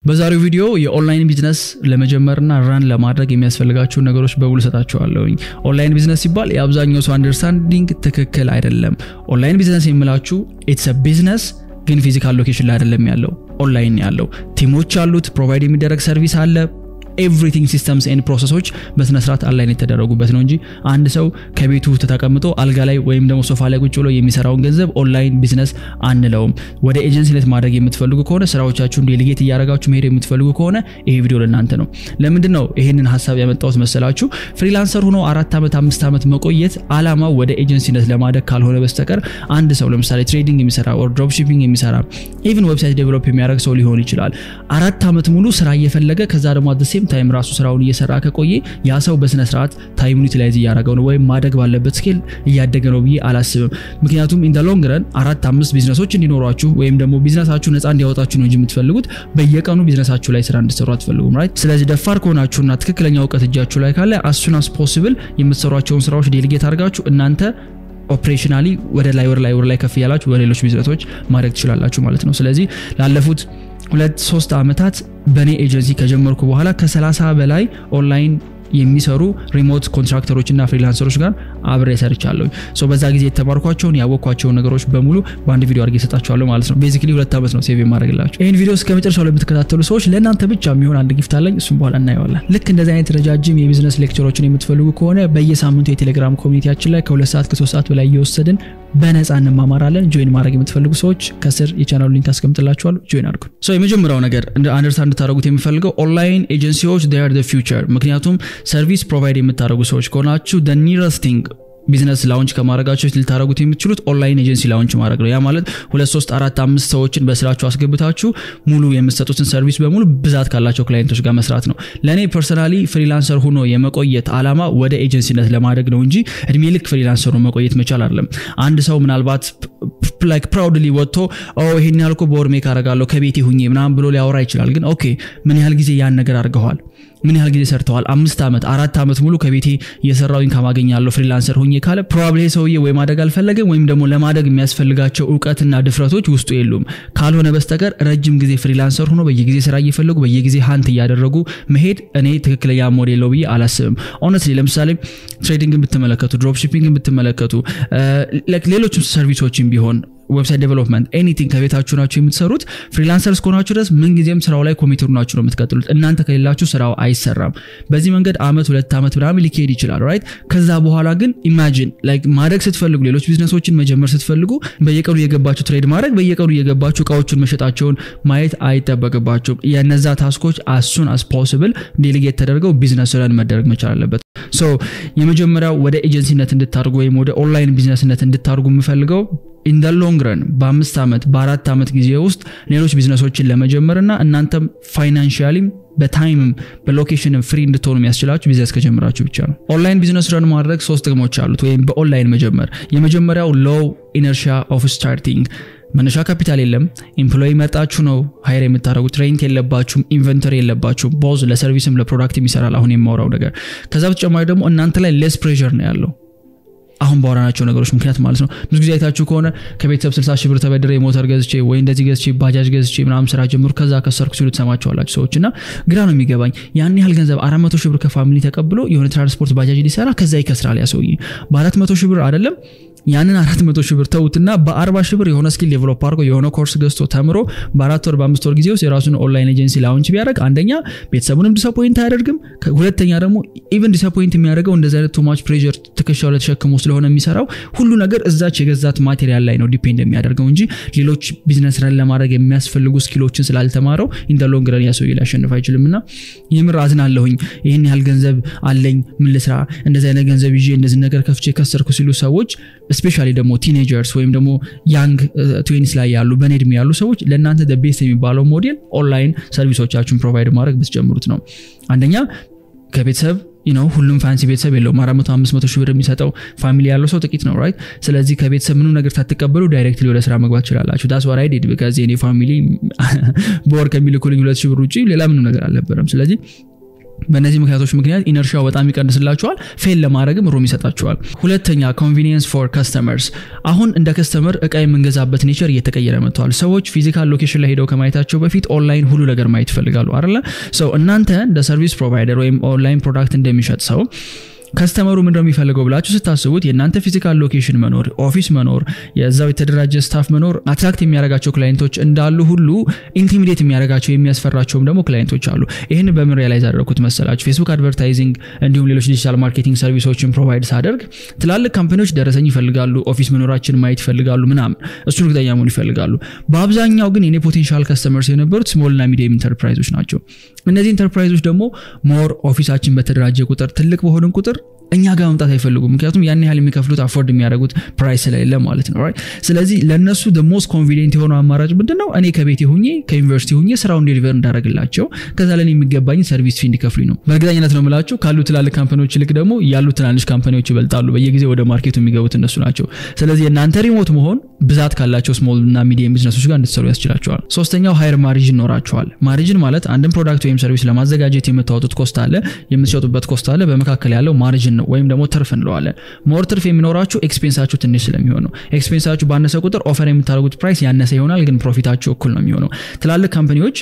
በዛሬው ቪዲዮ የኦንላይን ቢዝነስ ለመጀመርና ራን ለማድረግ የሚያስፈልጋቸውን ነገሮች በሙሉ ሰጣቸዋለሁኝ። ኦንላይን ቢዝነስ ሲባል የአብዛኛው ሰው አንደርስታንዲንግ ትክክል አይደለም። ኦንላይን ቢዝነስ የምላችሁ ኢትስ ቢዝነስ ግን ፊዚካል ሎኬሽን ላይ አይደለም ያለው፣ ኦንላይን ያለው ቲሞች አሉት፣ ፕሮቫይድ የሚደረግ ሰርቪስ አለ ኤቭሪቲንግ ሲስተምስ ኤንድ ፕሮሰሶች በስነስርዓት አላይን የተደረጉበት ነው እንጂ አንድ ሰው ከቤቱ ተቀምጦ አልጋ ላይ ወይም ደግሞ ሶፋ ላይ ቁጭ ብሎ የሚሰራውን ገንዘብ ኦንላይን ቢዝነስ አንለውም። ወደ ኤጀንሲነት ማድረግ የምትፈልጉ ከሆነ ስራዎቻችሁን ዴሊጌት እያደረጋችሁ መሄድ የምትፈልጉ ከሆነ ይሄ ቪዲዮ ለእናንተ ነው። ለምንድን ነው ይህንን ሀሳብ ያመጣሁት መሰላችሁ? ፍሪላንሰር ሆኖ አራት ዓመት አምስት ዓመት መቆየት አላማው ወደ ኤጀንሲነት ለማደግ ካልሆነ በስተቀር አንድ ሰው ለምሳሌ ትሬዲንግ የሚሰራ ኦር ድሮፕ ሺፒንግ የሚሰራ ኢቭን ዌብሳይት ዴቨሎፕ የሚያደርግ ሰው ሊሆን ይችላል። አራት ዓመት ሙሉ ስራ እየፈለገ ከዛ ደግሞ አት ሴም ታይም ራሱ ስራውን እየሰራ ከቆየ ያ ሰው በስነ ስርዓት ታይሙን ዩቲላይዝ እያደረገው ነው ወይም ማደግ ባለበት ስኬል እያደገ ነው ብዬ አላስብም። ምክንያቱም ኢን ሎንግ ረን አራት አምስት ቢዝነሶች እንዲኖሯችሁ ወይም ደግሞ ቢዝነሳችሁ ነፃ እንዲያወጣችሁ ነው እንጂ የምትፈልጉት በየቀኑ ቢዝነሳችሁ ላይ ስራ እንድትሰሩ አትፈልጉም። ራይት። ስለዚህ ደፋር ከሆናችሁና ትክክለኛ እውቀት እጃችሁ ላይ ካለ አሱን አስ ፖሲብል የምትሰሯቸውን ስራዎች ዴሊጌት አድርጋችሁ እናንተ ኦፕሬሽናሊ ወደ ላይ ወደ ላይ ወደ ላይ ከፍ እያላችሁ ወደ ሌሎች ቢዝነሶች ማድረግ ትችላላችሁ ማለት ነው። ስለዚህ ላለፉት ሁለት ሶስት ዓመታት በእኔ ኤጀንሲ ከጀመርኩ በኋላ ከ30 በላይ ኦንላይን የሚሰሩ ሪሞት ኮንትራክተሮች እና ፍሪላንሰሮች ጋር አብሬ ሰርቻለሁ። ሶ በዛ ጊዜ የተማርኳቸውን ያወቅኳቸውን ነገሮች በሙሉ በአንድ ቪዲዮ አድርጌ እሰጣቸዋለሁ ማለት ነው። ቤዚክሊ ሁለት ዓመት ነው ሴቭ የማድረግላቸው። ይህን ቪዲዮ እስከ መጨረሻው ለምትከታተሉ ሰዎች ለእናንተ ብቻ የሚሆን አንድ ጊፍት አለኝ። እሱም በኋላ እናየዋለን። ልክ እንደዚህ አይነት ረጃጅም የቢዝነስ ሌክቸሮችን የምትፈልጉ ከሆነ በየሳምንቱ የቴሌግራም ኮሚኒቲያችን ላይ ከሁለት ሰዓት ከሶስት ሰዓት በላይ እየወሰድን በነፃ እንማማራለን። ጆይን ማድረግ የምትፈልጉ ሰዎች ከስር የቻናሉ ሊንክ አስቀምጥላችኋለሁ። ጆይን አድርጉ። ሶ የመጀመሪያው ነገር አንደርስታንድ እንድታደረጉት የሚፈልገው ኦንላይን ኤጀንሲዎች ር ፊውቸር ምክንያቱም ሰርቪስ ፕሮቫይድ የምታደረጉ ሰዎች ከሆናችሁ ኒረስት ቲንግ ቢዝነስ ላውንች ከማድረጋቸው ልታደረጉት የምትችሉት ኦንላይን ኤጀንሲ ላውንች ማድረግ ነው። ያ ማለት ሁለት ሶስት አራት አምስት ሰዎችን በስራችሁ አስገብታችሁ ሙሉ የምትሰጡትን ሰርቪስ በሙሉ ብዛት ካላቸው ክላይንቶች ጋር መስራት ነው። ለእኔ ፐርሰናሊ ፍሪላንሰር ሆኖ የመቆየት አላማ ወደ ኤጀንሲነት ለማድረግ ነው እንጂ እድሜ ልክ ፍሪላንሰር ሆኖ መቆየት መቻል አይደለም። አንድ ሰው ምናልባት ላይክ ፕራውድሊ ወጥቶ ይሄን ያልኩ በወር ሜክ አደርጋለሁ ከቤቴ ሁኜ ምናምን ብሎ ሊያወራ ይችላል። ግን ኦኬ ምን ያህል ጊዜ ያን ነገር አድርገዋል? ምን ያህል ጊዜ ሰርተዋል? አምስት ዓመት አራት ዓመት ሙሉ ከቤቴ እየሰራው ኢንካም አገኛለሁ ፍሪላንሰር ሁኜ ካለ ፕሮባብሊ ሰውዬ ወይ ማደግ አልፈለገም ወይም ደግሞ ለማደግ የሚያስፈልጋቸው እውቀትና ድፍረቶች ውስጡ የሉም። ካልሆነ በስተቀር ረጅም ጊዜ ፍሪላንሰር ሆኖ በየጊዜ ስራ እየፈለጉ በየጊዜ ሀንት እያደረጉ መሄድ እኔ ትክክለኛ ሞዴል ነው ብዬ አላስብም። ኦነስትሊ ለምሳሌ ትሬዲንግን ብትመለከቱ፣ ድሮፕ ሺፒንግን ብትመለከቱ፣ ሌሎችም ሰርቪሶችን ቢሆን ዌብሳይት ዴቨሎፕመንት ኤኒቲንግ ከቤታችሁ ናችሁ የምትሰሩት። ፍሪላንሰር እስከሆናችሁ ድረስ ምንጊዜም ስራው ላይ ኮሚትሩ ናችሁ ነው የምትቀጥሉት። እናንተ ከሌላችሁ ስራው አይሰራም። በዚህ መንገድ አመት ሁለት ዓመት ምናምን ሊካሄድ ይችላል ራይት። ከዛ በኋላ ግን ኢማጂን ላይክ ማድረግ ስትፈልጉ፣ ሌሎች ቢዝነሶችን መጀመር ስትፈልጉ በየቀኑ እየገባችሁ ትሬድ ማድረግ፣ በየቀኑ እየገባችሁ እቃዎቹን መሸጣቸውን ማየት አይጠበቅባቸውም። የነዛ ታስኮች አሱን አስ ፖስብል ዴሊጌት ተደርገው ቢዝነስ ረን መደረግ መቻል አለበት። ሶ የመጀመሪያው ወደ ኤጀንሲነት እንድታርጉ ወይም ወደ ኦንላይን ቢዝነስነት እንድታርጉ የምፈልገው ኢን ደ ሎንግ ረን በአምስት ዓመት በአራት ዓመት ጊዜ ውስጥ ሌሎች ቢዝነሶችን ለመጀመር እና እናንተም ፋይናንሽያሊም በታይምም በሎኬሽንም ፍሪ እንድትሆኑ የሚያስችላችሁ ቢዝነስ ከጀመራችሁ ብቻ ነው። ኦንላይን ቢዝነስ ረን ማድረግ ሶስት ጥቅሞች አሉት፣ ወይም በኦንላይን መጀመር። የመጀመሪያው ሎው ኢነርሺያ ኦፍ ስታርቲንግ መነሻ ካፒታል የለም። ኤምፕሎይ መጣችሁ ነው ሀይር የምታደረጉት። ሬንት የለባችሁም፣ ኢንቨንተሪ የለባችሁም። ቦዝ ለሰርቪስም ለፕሮዳክትም ይሰራል። አሁን የማውራው ነገር ከዛ በተጨማሪ ደግሞ እናንተ ላይ ሌስ ፕሬር ነው ያለው አሁን ባወራናቸው ነገሮች ምክንያት ማለት ነው። ብዙ ጊዜ አይታችሁ ከሆነ ከቤተሰብ 60 ሺህ ብር ተበድሬ ሞተር ገዝቼ ወይ እንደዚህ ገዝቼ ባጃጅ ገዝቼ ምናምን ስራ ጀምሩ ከዛ ከሰርኩ ሲሉ ትሰማቸዋላችሁ ሰዎች እና ግራ ነው የሚገባኝ። ያን ያህል ገንዘብ 400 ሺህ ብር ከፋሚሊ ተቀብሎ የሆነ ትራንስፖርት ባጃጅ ሊሰራ ከዛ ይከስራል ያ ሰውዬ በ400 ሺህ ብር አይደለም ያንን አራት መቶ ሺህ ብር ተውትና በአርባ ሺህ ብር የሆነ ስኪል ዴቨሎፕ አድርጎ የሆነ ኮርስ ገዝቶ ተምሮ በአራት ወር በአምስት ወር ጊዜ ውስጥ የራሱን ኦንላይን ኤጀንሲ ላውንች ቢያደርግ አንደኛ ቤተሰቡንም ዲስአፖይንት አያደርግም። ሁለተኛ ደግሞ ኢቨን ዲስአፖይንት የሚያደርገው እንደዚህ አይነት ቱማች ፕሬር ትከሻው ላይ ተሸክሞ ስለሆነ የሚሰራው ሁሉ ነገር እዛች የገዛት ማቴሪያል ላይ ነው ዲፔንድ የሚያደርገው እንጂ ሌሎች ቢዝነስ ረን ለማድረግ የሚያስፈልጉ ስኪሎችን ስላልተማረው ኢን ሎንግ ረን ያ ሰውዬ ሊያሸንፍ አይችልም። እና የምር አዝናለሁኝ። ይህን ያህል ገንዘብ አለኝ ምን ልስራ፣ እንደዚህ አይነት ገንዘብ ይዤ እንደዚህ ነገር ከፍቼ ከሰርኩ ሲሉ ሰዎች ስፔሻሊ ደግሞ ቲኔጀርስ ወይም ደግሞ ያንግ ትዌኒስ ላይ ያሉ በኔ እድሜ ያሉ ሰዎች ለእናንተ ቤስት የሚባለው ሞዴል ኦንላይን ሰርቪሶቻችሁን ፕሮቫይድ ማድረግ ብትጀምሩት ነው። አንደኛ ከቤተሰብ ነው ሁሉም ፋንሲ ቤተሰብ የለውም። አራት መቶ አምስት መቶ ሺህ ብር የሚሰጠው ፋሚሊ ያለው ሰው ጥቂት ነው ራይት። ስለዚህ ከቤተሰብ ምንም ነገር ሳትቀበሉ ዳይሬክትሊ ወደ ስራ መግባት ትችላላችሁ። ዳስ ዋት አይ ዲድ ከዚህ እኔ ፋሚሊ በወር ከሚልኩልኝ ሁለት ሺህ ብር ውጭ ሌላ ምንም ነገር አልነበረም። ስለዚህ በእነዚህ ምክንያቶች ምክንያት ኢነርሺያው በጣም ይቀንስላቸዋል ፌል ለማድረግም ሩም ይሰጣቸዋል ሁለተኛ ኮንቪኒየንስ ፎር ከስተመርስ አሁን እንደ ከስተመር እቃ የምንገዛበት ኔቸር እየተቀየረ መጥተዋል ሰዎች ፊዚካል ሎኬሽን ላይ ሄደው ከማየታቸው በፊት ኦንላይን ሁሉ ነገር ማየት ይፈልጋሉ አለ ሰው እናንተ እንደ ሰርቪስ ፕሮቫይደር ወይም ኦንላይን ፕሮዳክት እንደሚሸጥ ሰው ከስተመሩ ምንድነው የሚፈልገው ብላችሁ ስታስቡት የእናንተ ፊዚካል ሎኬሽን መኖር ኦፊስ መኖር የዛው የተደራጀ ስታፍ መኖር አትራክት የሚያደርጋቸው ክላይንቶች እንዳሉ ሁሉ ኢንቲሚዴት የሚያደርጋቸው የሚያስፈራቸውም ደግሞ ክላይንቶች አሉ ይህን በምን ሪያላይዝ አደረኩት መሰላችሁ ፌስቡክ አድቨርታይዚንግ እንዲሁም ሌሎች ዲጂታል ማርኬቲንግ ሰርቪሶችን ፕሮቫይድ ሳደርግ ትላልቅ ካምፓኒዎች ደረሰኝ ይፈልጋሉ ኦፊስ መኖራችን ማየት ይፈልጋሉ ምናምን እሱን እርግጠኛ መሆን ይፈልጋሉ በአብዛኛው ግን የኔ ፖቴንሻል ከስተመርስ የነበሩት ስሞልና ሚዲየም ኢንተርፕራይዞች ናቸው እነዚህ ኢንተርፕራይዞች ደግሞ ሞር ኦፊሳችን በተደራጀ ቁጥር ትልቅ በሆንን ቁጥር እኛ ጋር መምጣት አይፈልጉም ምክንያቱም ያን ያህል የሚከፍሉት አፎርድ የሚያደርጉት ፕራይስ ስለሌለ ማለት ነው ስለዚህ ለእነሱ ሞስት ኮንቪኒንት የሆነው አማራጭ ምንድን ነው እኔ ከቤቴ ሁኜ ከዩኒቨርሲቲ ሁኜ ስራውን ዴሊቨር እንዳደረግላቸው ከዛ ለኔ የሚገባኝ ሰርቪስ ፊ እንዲከፍሉኝ ነው በእርግጠኝነት ነው ምላቸው ካሉ ትላልቅ ካምፓኒዎች ይልቅ ደግሞ ያሉ ትናንሽ ካምፓኒዎች ይበልጣሉ በየጊዜ ወደ ማርኬቱ የሚገቡት እነሱ ናቸው ስለዚህ የእናንተ ሪሞት መሆን ብዛት ካላቸው ስሞል እና ሚዲየም ቢዝነሶች ጋር እንድትሰሩ ያስችላቸዋል ሶስተኛው ሃይር ማሪጅን ይኖራቸዋል ማሪጅን ማለት አንድን ፕሮዳክት ወይም ሰርቪስ ለማዘጋጀት የምታወጡት ኮስት አለ የምትሸጡበት ኮስት አለ በመካከል ያለው ማሪጅን ነው ወይም ደግሞ ትርፍ እንለዋለን ሞር ትርፍ የሚኖራችሁ ኤክስፔንሳችሁ ትንሽ ስለሚሆን ነው ኤክስፔንሳችሁ ባነሰ ቁጥር ኦፈር የምታደርጉት ፕራይስ ያነሰ ይሆናል ግን ፕሮፊታችሁ እኩል ነው የሚሆነው ትላልቅ ካምፓኒዎች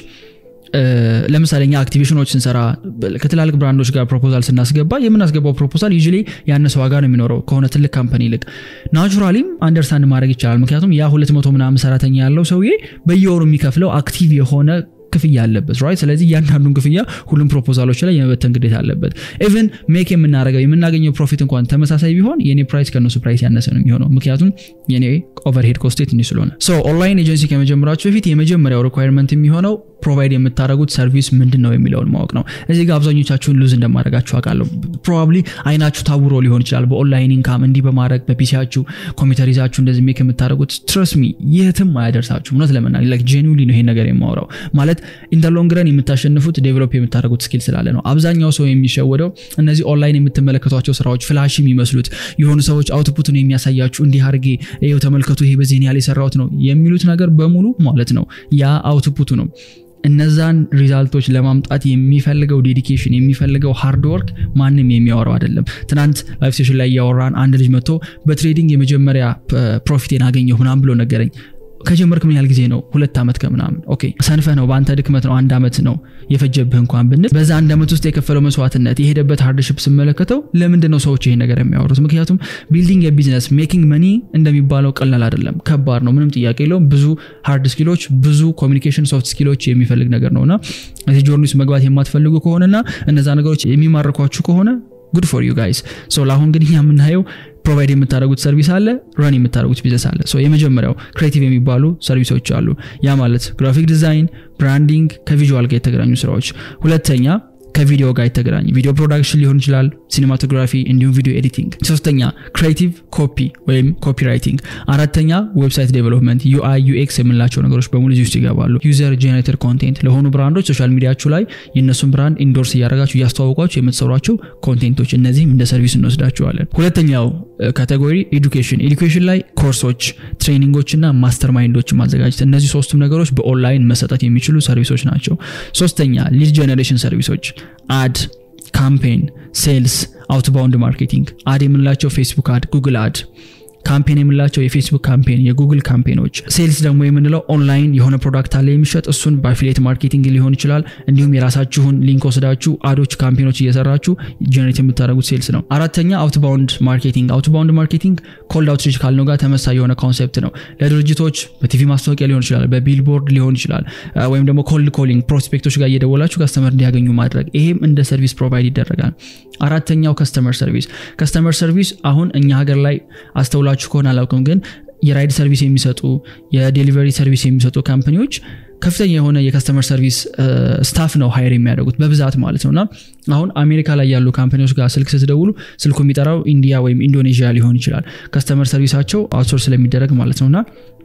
ለምሳሌ እኛ አክቲቬሽኖች ስንሰራ ከትላልቅ ብራንዶች ጋር ፕሮፖዛል ስናስገባ የምናስገባው ፕሮፖዛል ዩ ያነሰ ዋጋ ነው የሚኖረው ከሆነ ትልቅ ካምፓኒ ይልቅ ናቹራሊም አንደርስታንድ ማድረግ ይቻላል ምክንያቱም ያ ሁለት መቶ ምናምን ሰራተኛ ያለው ሰውዬ በየወሩ የሚከፍለው አክቲቭ የሆነ ክፍያ አለበት ራይት ስለዚህ እያንዳንዱን ክፍያ ሁሉም ፕሮፖዛሎች ላይ የመበተን ግዴታ አለበት ኢቨን ሜክ የምናደረገው የምናገኘው ፕሮፊት እንኳን ተመሳሳይ ቢሆን የኔ ፕራይስ ከእነሱ ፕራይስ ያነሰ ነው የሚሆነው ምክንያቱም የኔ ኦቨርሄድ ኮስቴ ትንሽ ስለሆነ ኦንላይን ኤጀንሲ ከመጀመራችሁ በፊት የመጀመሪያው ሪኳርመንት የሚሆነው ፕሮቫይድ የምታደረጉት ሰርቪስ ምንድን ነው የሚለውን ማወቅ ነው እዚህ ጋር አብዛኞቻችሁን ሉዝ እንደማድረጋችሁ አውቃለሁ ፕሮባብሊ አይናችሁ ታውሮ ሊሆን ይችላል በኦንላይን ኢንካም እንዲህ በማድረግ በፒሲያችሁ ኮምፒውተር ይዛችሁ እንደዚህ ሜክ የምታደረጉት ትረስሚ የትም አያደርሳችሁ እውነት ለመናገር ላይክ ጄኒውሊ ነው ይሄን ነገር የማወራው ማለት ኢንተርሎንግረን የምታሸንፉት ዴቨሎፕ የምታደረጉት ስኪል ስላለ ነው አብዛኛው ሰው የሚሸወደው እነዚህ ኦንላይን የምትመለከቷቸው ስራዎች ፍላሽ የሚመስሉት የሆኑ ሰዎች አውትፑትን የሚያሳያችሁ እንዲህ አርጌ ይኸው ተመልከቱ ይሄ በዚህ ያህል የሰራሁት ነው የሚሉት ነገር በሙሉ ማለት ነው ያ አውትፑቱ ነው እነዛን ሪዛልቶች ለማምጣት የሚፈልገው ዴዲኬሽን የሚፈልገው ሃርድ ወርክ ማንም የሚያወራው አይደለም ትናንት ላይፍ ሴሽን ላይ እያወራን አንድ ልጅ መጥቶ በትሬዲንግ የመጀመሪያ ፕሮፊቴን አገኘሁ ምናም ብሎ ነገረኝ ከጀመርክ ምን ያህል ጊዜ ነው ሁለት ዓመት ከምናምን ኦኬ ሰንፈ ነው በአንተ ድክመት ነው አንድ ዓመት ነው የፈጀብህ እንኳን ብንል በዛ አንድ ዓመት ውስጥ የከፈለው መስዋዕትነት የሄደበት ሃርድሽፕ ስመለከተው ለምንድን ነው ሰዎች ይሄ ነገር የሚያወሩት ምክንያቱም ቢልዲንግ የቢዝነስ ሜኪንግ መኒ እንደሚባለው ቀላል አይደለም ከባድ ነው ምንም ጥያቄ የለውም ብዙ ሃርድ ስኪሎች ብዙ ኮሚኒኬሽን ሶፍት ስኪሎች የሚፈልግ ነገር ነውና እዚህ ጆርኒ ውስጥ መግባት የማትፈልጉ ከሆነና እነዛ ነገሮች የሚማርኳችሁ ከሆነ ጉድ ፎር ዩ ጋይስ ለአሁን ግን እኛ የምናየው ፕሮቫይድ የምታደረጉት ሰርቪስ አለ ረን የምታደረጉት ቢዝነስ አለ የመጀመሪያው ክሬቲቭ የሚባሉ ሰርቪሶች አሉ ያ ማለት ግራፊክ ዲዛይን ብራንዲንግ ከቪዥዋል ጋር የተገናኙ ስራዎች ሁለተኛ ከቪዲዮ ጋር የተገናኘ ቪዲዮ ፕሮዳክሽን ሊሆን ይችላል ሲኒማቶግራፊ እንዲሁም ቪዲዮ ኤዲቲንግ ሶስተኛ ክሬቲቭ ኮፒ ወይም ኮፒራይቲንግ አራተኛ ዌብሳይት ዴቨሎፕመንት ዩአይ ዩኤክስ የምንላቸው ነገሮች በሙሉ እዚህ ውስጥ ይገባሉ ዩዘር ጄኔሬተር ኮንቴንት ለሆኑ ብራንዶች ሶሻል ሚዲያችሁ ላይ የእነሱን ብራንድ ኢንዶርስ እያደረጋችሁ እያስተዋወቋችሁ የምትሰሯቸው ኮንቴንቶች እነዚህም እንደ ሰርቪስ እንወስዳቸዋለን ሁለተኛው ካቴጎሪ ኤዱኬሽን ኤዱኬሽን ላይ ኮርሶች ትሬኒንጎች እና ማስተር ማይንዶችን ማዘጋጀት እነዚህ ሶስቱም ነገሮች በኦንላይን መሰጠት የሚችሉ ሰርቪሶች ናቸው ሶስተኛ ሊድ ጀኔሬሽን ሰርቪሶች አድ ካምፔን ሴልስ አውትባውንድ ማርኬቲንግ አድ የምንላቸው ፌስቡክ አድ ጉግል አድ ካምፔን የምንላቸው የፌስቡክ ካምፔን የጉግል ካምፔኖች ሴልስ ደግሞ የምንለው ኦንላይን የሆነ ፕሮዳክት አለ የሚሸጥ እሱን በአፊሌት ማርኬቲንግ ሊሆን ይችላል እንዲሁም የራሳችሁን ሊንክ ወስዳችሁ አዶች ካምፔኖች እየሰራችሁ ጀኔሬት የምታደረጉት ሴልስ ነው አራተኛ አውትባውንድ ማርኬቲንግ አውትባውንድ ማርኬቲንግ ኮልድ አውትሪች ካልነው ጋር ተመሳይ የሆነ ኮንሴፕት ነው ለድርጅቶች በቲቪ ማስታወቂያ ሊሆን ይችላል በቢልቦርድ ሊሆን ይችላል ወይም ደግሞ ኮልድ ኮሊንግ ፕሮስፔክቶች ጋር እየደወላችሁ ከስተመር እንዲያገኙ ማድረግ ይሄም እንደ ሰርቪስ ፕሮቫይድ ይደረጋል አራተኛው ከስተመር ሰርቪስ ከስተመር ሰርቪስ አሁን እኛ ሀገር ላይ አስተውላችሁ ከሆነ አላውቅም ግን የራይድ ሰርቪስ የሚሰጡ የዴሊቨሪ ሰርቪስ የሚሰጡ ካምፕኒዎች ከፍተኛ የሆነ የከስተመር ሰርቪስ ስታፍ ነው ሀይር የሚያደርጉት በብዛት ማለት ነው እና አሁን አሜሪካ ላይ ያሉ ካምፓኒዎች ጋር ስልክ ስትደውሉ ስልኩ የሚጠራው ኢንዲያ ወይም ኢንዶኔዥያ ሊሆን ይችላል ከስተመር ሰርቪሳቸው አውትሶርስ ስለሚደረግ ማለት ነው እና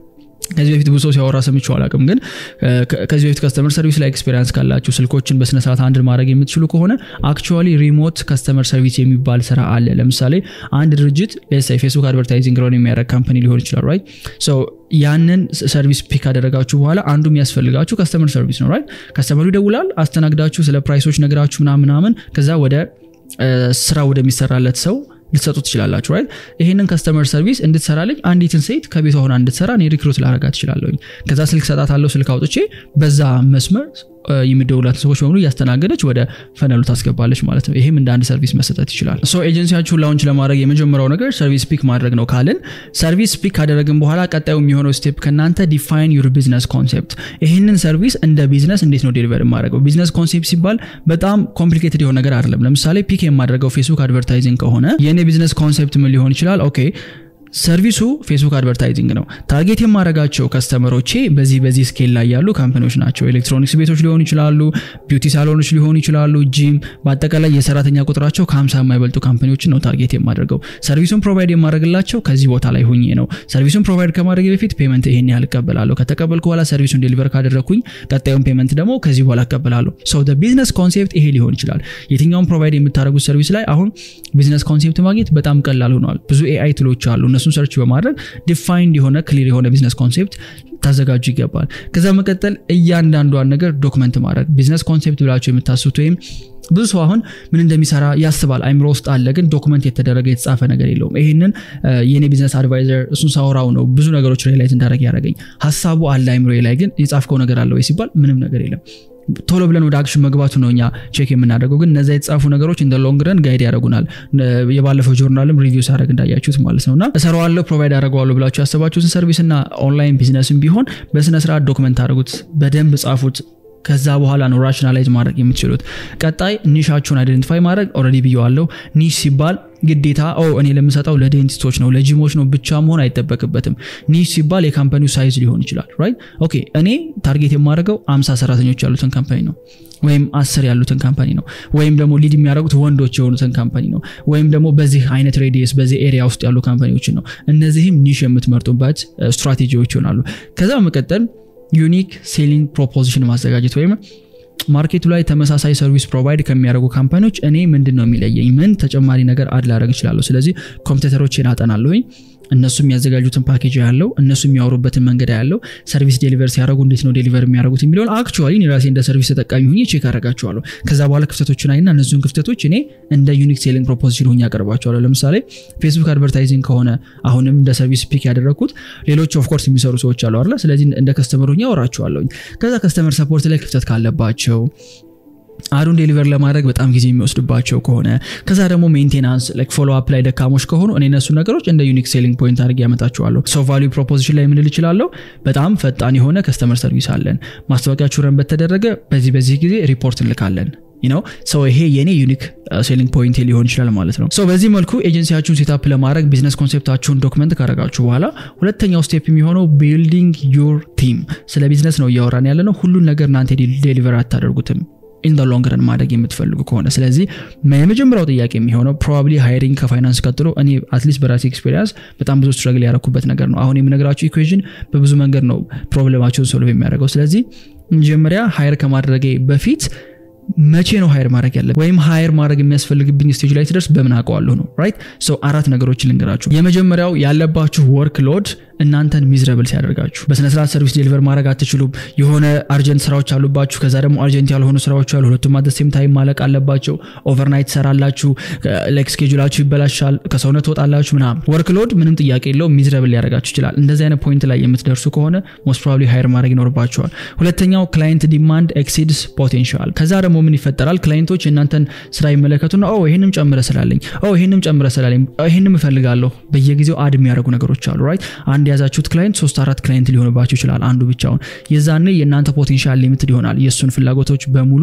ከዚህ በፊት ብዙ ሰው ሲያወራ ሰምቼው አላውቅም፣ ግን ከዚህ በፊት ከስተመር ሰርቪስ ላይ ኤክስፔሪንስ ካላችሁ ስልኮችን በስነስርዓት አንድ ማድረግ የምትችሉ ከሆነ አክቹዋሊ ሪሞት ከስተመር ሰርቪስ የሚባል ስራ አለ። ለምሳሌ አንድ ድርጅት ሌሳይ ፌስቡክ አድቨርታይዚንግ ረን የሚያደርግ ካምፓኒ ሊሆን ይችላል ራይት ያንን ሰርቪስ ፒክ ካደረጋችሁ በኋላ አንዱ የሚያስፈልጋችሁ ከስተመር ሰርቪስ ነው ራይት ከስተመሩ ይደውላል አስተናግዳችሁ ስለ ፕራይሶች ነገራችሁ ምናምን ምናምን ከዛ ወደ ስራ ወደሚሰራለት ሰው ልትሰጡ ትችላላችሁ ራይት ይህንን ከስተመር ሰርቪስ እንድትሰራልኝ አንዲትን ሴት ከቤቷ ሆና እንድትሰራ እኔ ሪክሩት ላረጋ ትችላለሁኝ ከዛ ስልክ ሰጣት አለው ስልክ አውጥቼ በዛ መስመር የሚደውላትን ሰዎች በሙሉ እያስተናገደች ወደ ፈነሉ ታስገባለች ማለት ነው ይህም እንደ አንድ ሰርቪስ መሰጠት ይችላል ሶ ኤጀንሲያችሁን ላውንች ለማድረግ የመጀመሪያው ነገር ሰርቪስ ፒክ ማድረግ ነው ካልን ሰርቪስ ፒክ ካደረግን በኋላ ቀጣዩ የሚሆነው ስቴፕ ከእናንተ ዲፋይን ዩር ቢዝነስ ኮንሴፕት ይህንን ሰርቪስ እንደ ቢዝነስ እንዴት ነው ዴሊቨር የማድረገው ቢዝነስ ኮንሴፕት ሲባል በጣም ኮምፕሊኬትድ የሆነ ነገር አይደለም ለምሳሌ ፒክ የማድረገው ፌስቡክ አድቨርታይዚንግ ከሆነ የእኔ ቢዝነስ ኮንሴፕት ምን ሊሆን ይችላል ኦኬ ሰርቪሱ ፌስቡክ አድቨርታይዚንግ ነው ታርጌት የማድረጋቸው ከስተመሮቼ በዚህ በዚህ ስኬል ላይ ያሉ ካምፓኒዎች ናቸው ኤሌክትሮኒክስ ቤቶች ሊሆኑ ይችላሉ ቢዩቲ ሳሎኖች ሊሆኑ ይችላሉ ጂም በአጠቃላይ የሰራተኛ ቁጥራቸው ከሀምሳ የማይበልጡ ካምፓኒዎችን ነው ታርጌት የማደርገው ሰርቪሱን ፕሮቫይድ የማድረግላቸው ከዚህ ቦታ ላይ ሁኜ ነው ሰርቪሱን ፕሮቫይድ ከማድረግ በፊት ፔመንት ይሄን ያህል እቀበላለሁ ከተቀበልኩ በኋላ ሰርቪሱን ዴሊቨር ካደረግኩኝ ቀጣዩን ፔመንት ደግሞ ከዚህ በኋላ እቀበላለሁ ሶ ቢዝነስ ኮንሴፕት ይሄ ሊሆን ይችላል የትኛውን ፕሮቫይድ የምታደረጉት ሰርቪስ ላይ አሁን ቢዝነስ ኮንሴፕት ማግኘት በጣም ቀላል ሆኗል ብዙ ኤአይ ትሎች አሉ እነሱን ሰርች በማድረግ ዲፋይንድ የሆነ ክሊር የሆነ ቢዝነስ ኮንሴፕት ታዘጋጁ ይገባል ከዛ መቀጠል እያንዳንዷን ነገር ዶክመንት ማድረግ ቢዝነስ ኮንሴፕት ብላቸው የምታስቡት ወይም ብዙ ሰው አሁን ምን እንደሚሰራ ያስባል አይምሮ ውስጥ አለ ግን ዶክመንት የተደረገ የተጻፈ ነገር የለውም ይህንን የኔ ቢዝነስ አድቫይዘር እሱን ሳወራው ነው ብዙ ነገሮች ሪላይዝ እንዳደረግ ያደረገኝ ሀሳቡ አለ አይምሮ ላይ ግን የጻፍከው ነገር አለ ወይ ሲባል ምንም ነገር የለም ቶሎ ብለን ወደ አክሽን መግባቱ ነው እኛ ቼክ የምናደርገው ግን እነዚ የተጻፉ ነገሮች እንደ ሎንግ ረን ጋይድ ያደረጉናል የባለፈው ጆርናልም ሪቪው ሳደረግ እንዳያችሁት ማለት ነው እና እሰራዋለሁ ፕሮቫይድ አደረገዋለሁ ብላችሁ ያሰባችሁትን ሰርቪስ እና ኦንላይን ቢዝነስም ቢሆን በስነስርዓት ዶክመንት አድርጉት በደንብ ጻፉት ከዛ በኋላ ነው ራሽናላይዝ ማድረግ የምትችሉት ቀጣይ ኒሻችሁን አይደንቲፋይ ማድረግ ኦረዲ ብየዋለው ኒሽ ሲባል ግዴታ ኦ እኔ ለምሰጠው ለዴንቲስቶች ነው ለጂሞች ነው ብቻ መሆን አይጠበቅበትም ኒሽ ሲባል የካምፓኒው ሳይዝ ሊሆን ይችላል ራይት ኦኬ እኔ ታርጌት የማደርገው አምሳ ሰራተኞች ያሉትን ካምፓኒ ነው ወይም አስር ያሉትን ካምፓኒ ነው ወይም ደግሞ ሊድ የሚያደርጉት ወንዶች የሆኑትን ካምፓኒ ነው ወይም ደግሞ በዚህ አይነት ሬዲየስ በዚህ ኤሪያ ውስጥ ያሉ ካምፓኒዎችን ነው እነዚህም ኒሽ የምትመርጡበት ስትራቴጂዎች ይሆናሉ ከዛ በመቀጠል ዩኒክ ሴሊንግ ፕሮፖዚሽን ማዘጋጀት ወይም ማርኬቱ ላይ ተመሳሳይ ሰርቪስ ፕሮቫይድ ከሚያደርጉ ካምፓኒዎች እኔ ምንድን ነው የሚለየኝ ምን ተጨማሪ ነገር አድ ላደረግ እችላለሁ ስለዚህ ኮምፒውተሮችን አጠናለሁኝ እነሱ የሚያዘጋጁትን ፓኬጅ ያለው እነሱ የሚያወሩበትን መንገድ ያለው ሰርቪስ ዴሊቨር ሲያደረጉ እንዴት ነው ዴሊቨር የሚያደርጉት የሚለውን አክቹዋሊ ራሴ እንደ ሰርቪስ ተጠቃሚ ሁኜ ቼክ አደርጋቸዋለሁ ከዛ በኋላ ክፍተቶችን አይና እነዚሁን ክፍተቶች እኔ እንደ ዩኒክ ሴሊንግ ፕሮፖዚሽን ሁኜ ያቀርባቸዋለሁ ለምሳሌ ፌስቡክ አድቨርታይዚንግ ከሆነ አሁንም እንደ ሰርቪስ ፒክ ያደረግኩት ሌሎች ኦፍኮርስ የሚሰሩ ሰዎች አሉ አለ ስለዚህ እንደ ከስተመር ሁኜ አወራቸዋለሁኝ ከዛ ከስተመር ሰፖርት ላይ ክፍተት ካለባቸው አዱን ዴሊቨር ለማድረግ በጣም ጊዜ የሚወስድባቸው ከሆነ ከዛ ደግሞ ሜንቴናንስ ፎሎ አፕ ላይ ደካሞች ከሆኑ እኔ እነሱ ነገሮች እንደ ዩኒክ ሴሊንግ ፖይንት አድርጌ ያመጣቸዋለሁ ሶ ቫሉ ፕሮፖዚሽን ላይ ምንል ይችላለሁ በጣም ፈጣን የሆነ ከስተመር ሰርቪስ አለን ማስታወቂያችሁ ረን በተደረገ በዚህ በዚህ ጊዜ ሪፖርት እንልካለን ነው ሰው ይሄ የኔ ዩኒክ ሴሊንግ ፖይንት ሊሆን ይችላል ማለት ነው ሰው በዚህ መልኩ ኤጀንሲያችሁን ሴታፕ ለማድረግ ቢዝነስ ኮንሴፕታችሁን ዶክመንት ካረጋችሁ በኋላ ሁለተኛው ስቴፕ የሚሆነው ቢልዲንግ ዩር ቲም ስለ ቢዝነስ ነው እያወራን ያለ ነው ሁሉን ነገር እናንተ ዴሊቨር አታደርጉትም ኢን ሎንግ ረን ማድረግ የምትፈልጉ ከሆነ ስለዚህ የመጀመሪያው ጥያቄ የሚሆነው ፕሮባብሊ ሃይሪንግ ከፋይናንስ ቀጥሎ እኔ አትሊስት በራሴ ኤክስፔሪንስ በጣም ብዙ ስትረግል ያደረኩበት ነገር ነው አሁን የምነግራችሁ ኢኩዌዥን በብዙ መንገድ ነው ፕሮብለማቸውን ሶልቭ የሚያደርገው ስለዚህ መጀመሪያ ሃይር ከማድረጌ በፊት መቼ ነው ሃይር ማድረግ ያለ ወይም ሃይር ማድረግ የሚያስፈልግብኝ ስቴጅ ላይ ትደርስ በምን አውቀዋለሁ ነው ራይት ሰው አራት ነገሮችን ልንገራችሁ የመጀመሪያው ያለባችሁ ወርክ ሎድ እናንተን ሚዝረብል ሲያደርጋችሁ በስነስርዓት ሰርቪስ ዴሊቨር ማድረግ አትችሉም የሆነ አርጀንት ስራዎች አሉባችሁ ከዛ ደግሞ አርጀንት ያልሆኑ ስራዎች አሉ ሁለቱም አደሴም ታይም ማለቅ አለባቸው ኦቨርናይት ትሰራላችሁ ላይክ ስኬጁላችሁ ይበላሻል ከሰውነት ትወጣላችሁ ምናምን ወርክ ሎድ ምንም ጥያቄ የለው ሚዝረብል ሊያደርጋችሁ ይችላል እንደዚህ አይነት ፖይንት ላይ የምትደርሱ ከሆነ ሞስት ፕሮባብሊ ሃይር ማድረግ ይኖርባቸዋል ሁለተኛው ክላይንት ዲማንድ ኤክሲድስ ፖቴንሻል ከዛ ደግሞ ምን ይፈጠራል ክላይንቶች የእናንተን ስራ ይመለከቱና ኦ ይህንም ጨምረ ስላለኝ ኦ ይህንም ጨምረ ስላለኝ ይህንም እፈልጋለሁ በየጊዜው አድ የሚያደርጉ ነገሮች አሉ ራይት አንድ የያዛችሁት ክላይንት ሶስት አራት ክላይንት ሊሆንባችሁ ይችላል አንዱ ብቻውን የዛኔ የእናንተ ፖቴንሻል ሊሚትድ ይሆናል የእሱን ፍላጎቶች በሙሉ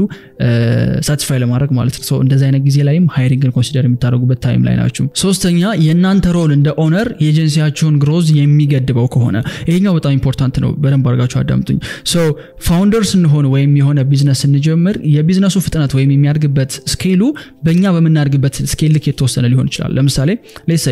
ሳቲስፋይ ለማድረግ ማለት ነው እንደዚህ አይነት ጊዜ ላይም ሃይሪንግን ኮንሲደር የምታደርጉበት ታይም ላይ ናችሁ ሶስተኛ የእናንተ ሮል እንደ ኦነር የኤጀንሲያችሁን ግሮዝ የሚገድበው ከሆነ ይሄኛው በጣም ኢምፖርታንት ነው በደንብ አድርጋችሁ አዳምጡኝ ሶ ፋውንደር ስንሆን ወይም የሆነ ቢዝነስ ስንጀምር የቢዝነሱ ፍጥነት ወይም የሚያድግበት ስኬሉ በእኛ በምናድግበት ስኬል ልክ የተወሰነ ሊሆን ይችላል ለምሳሌ ሌሳይ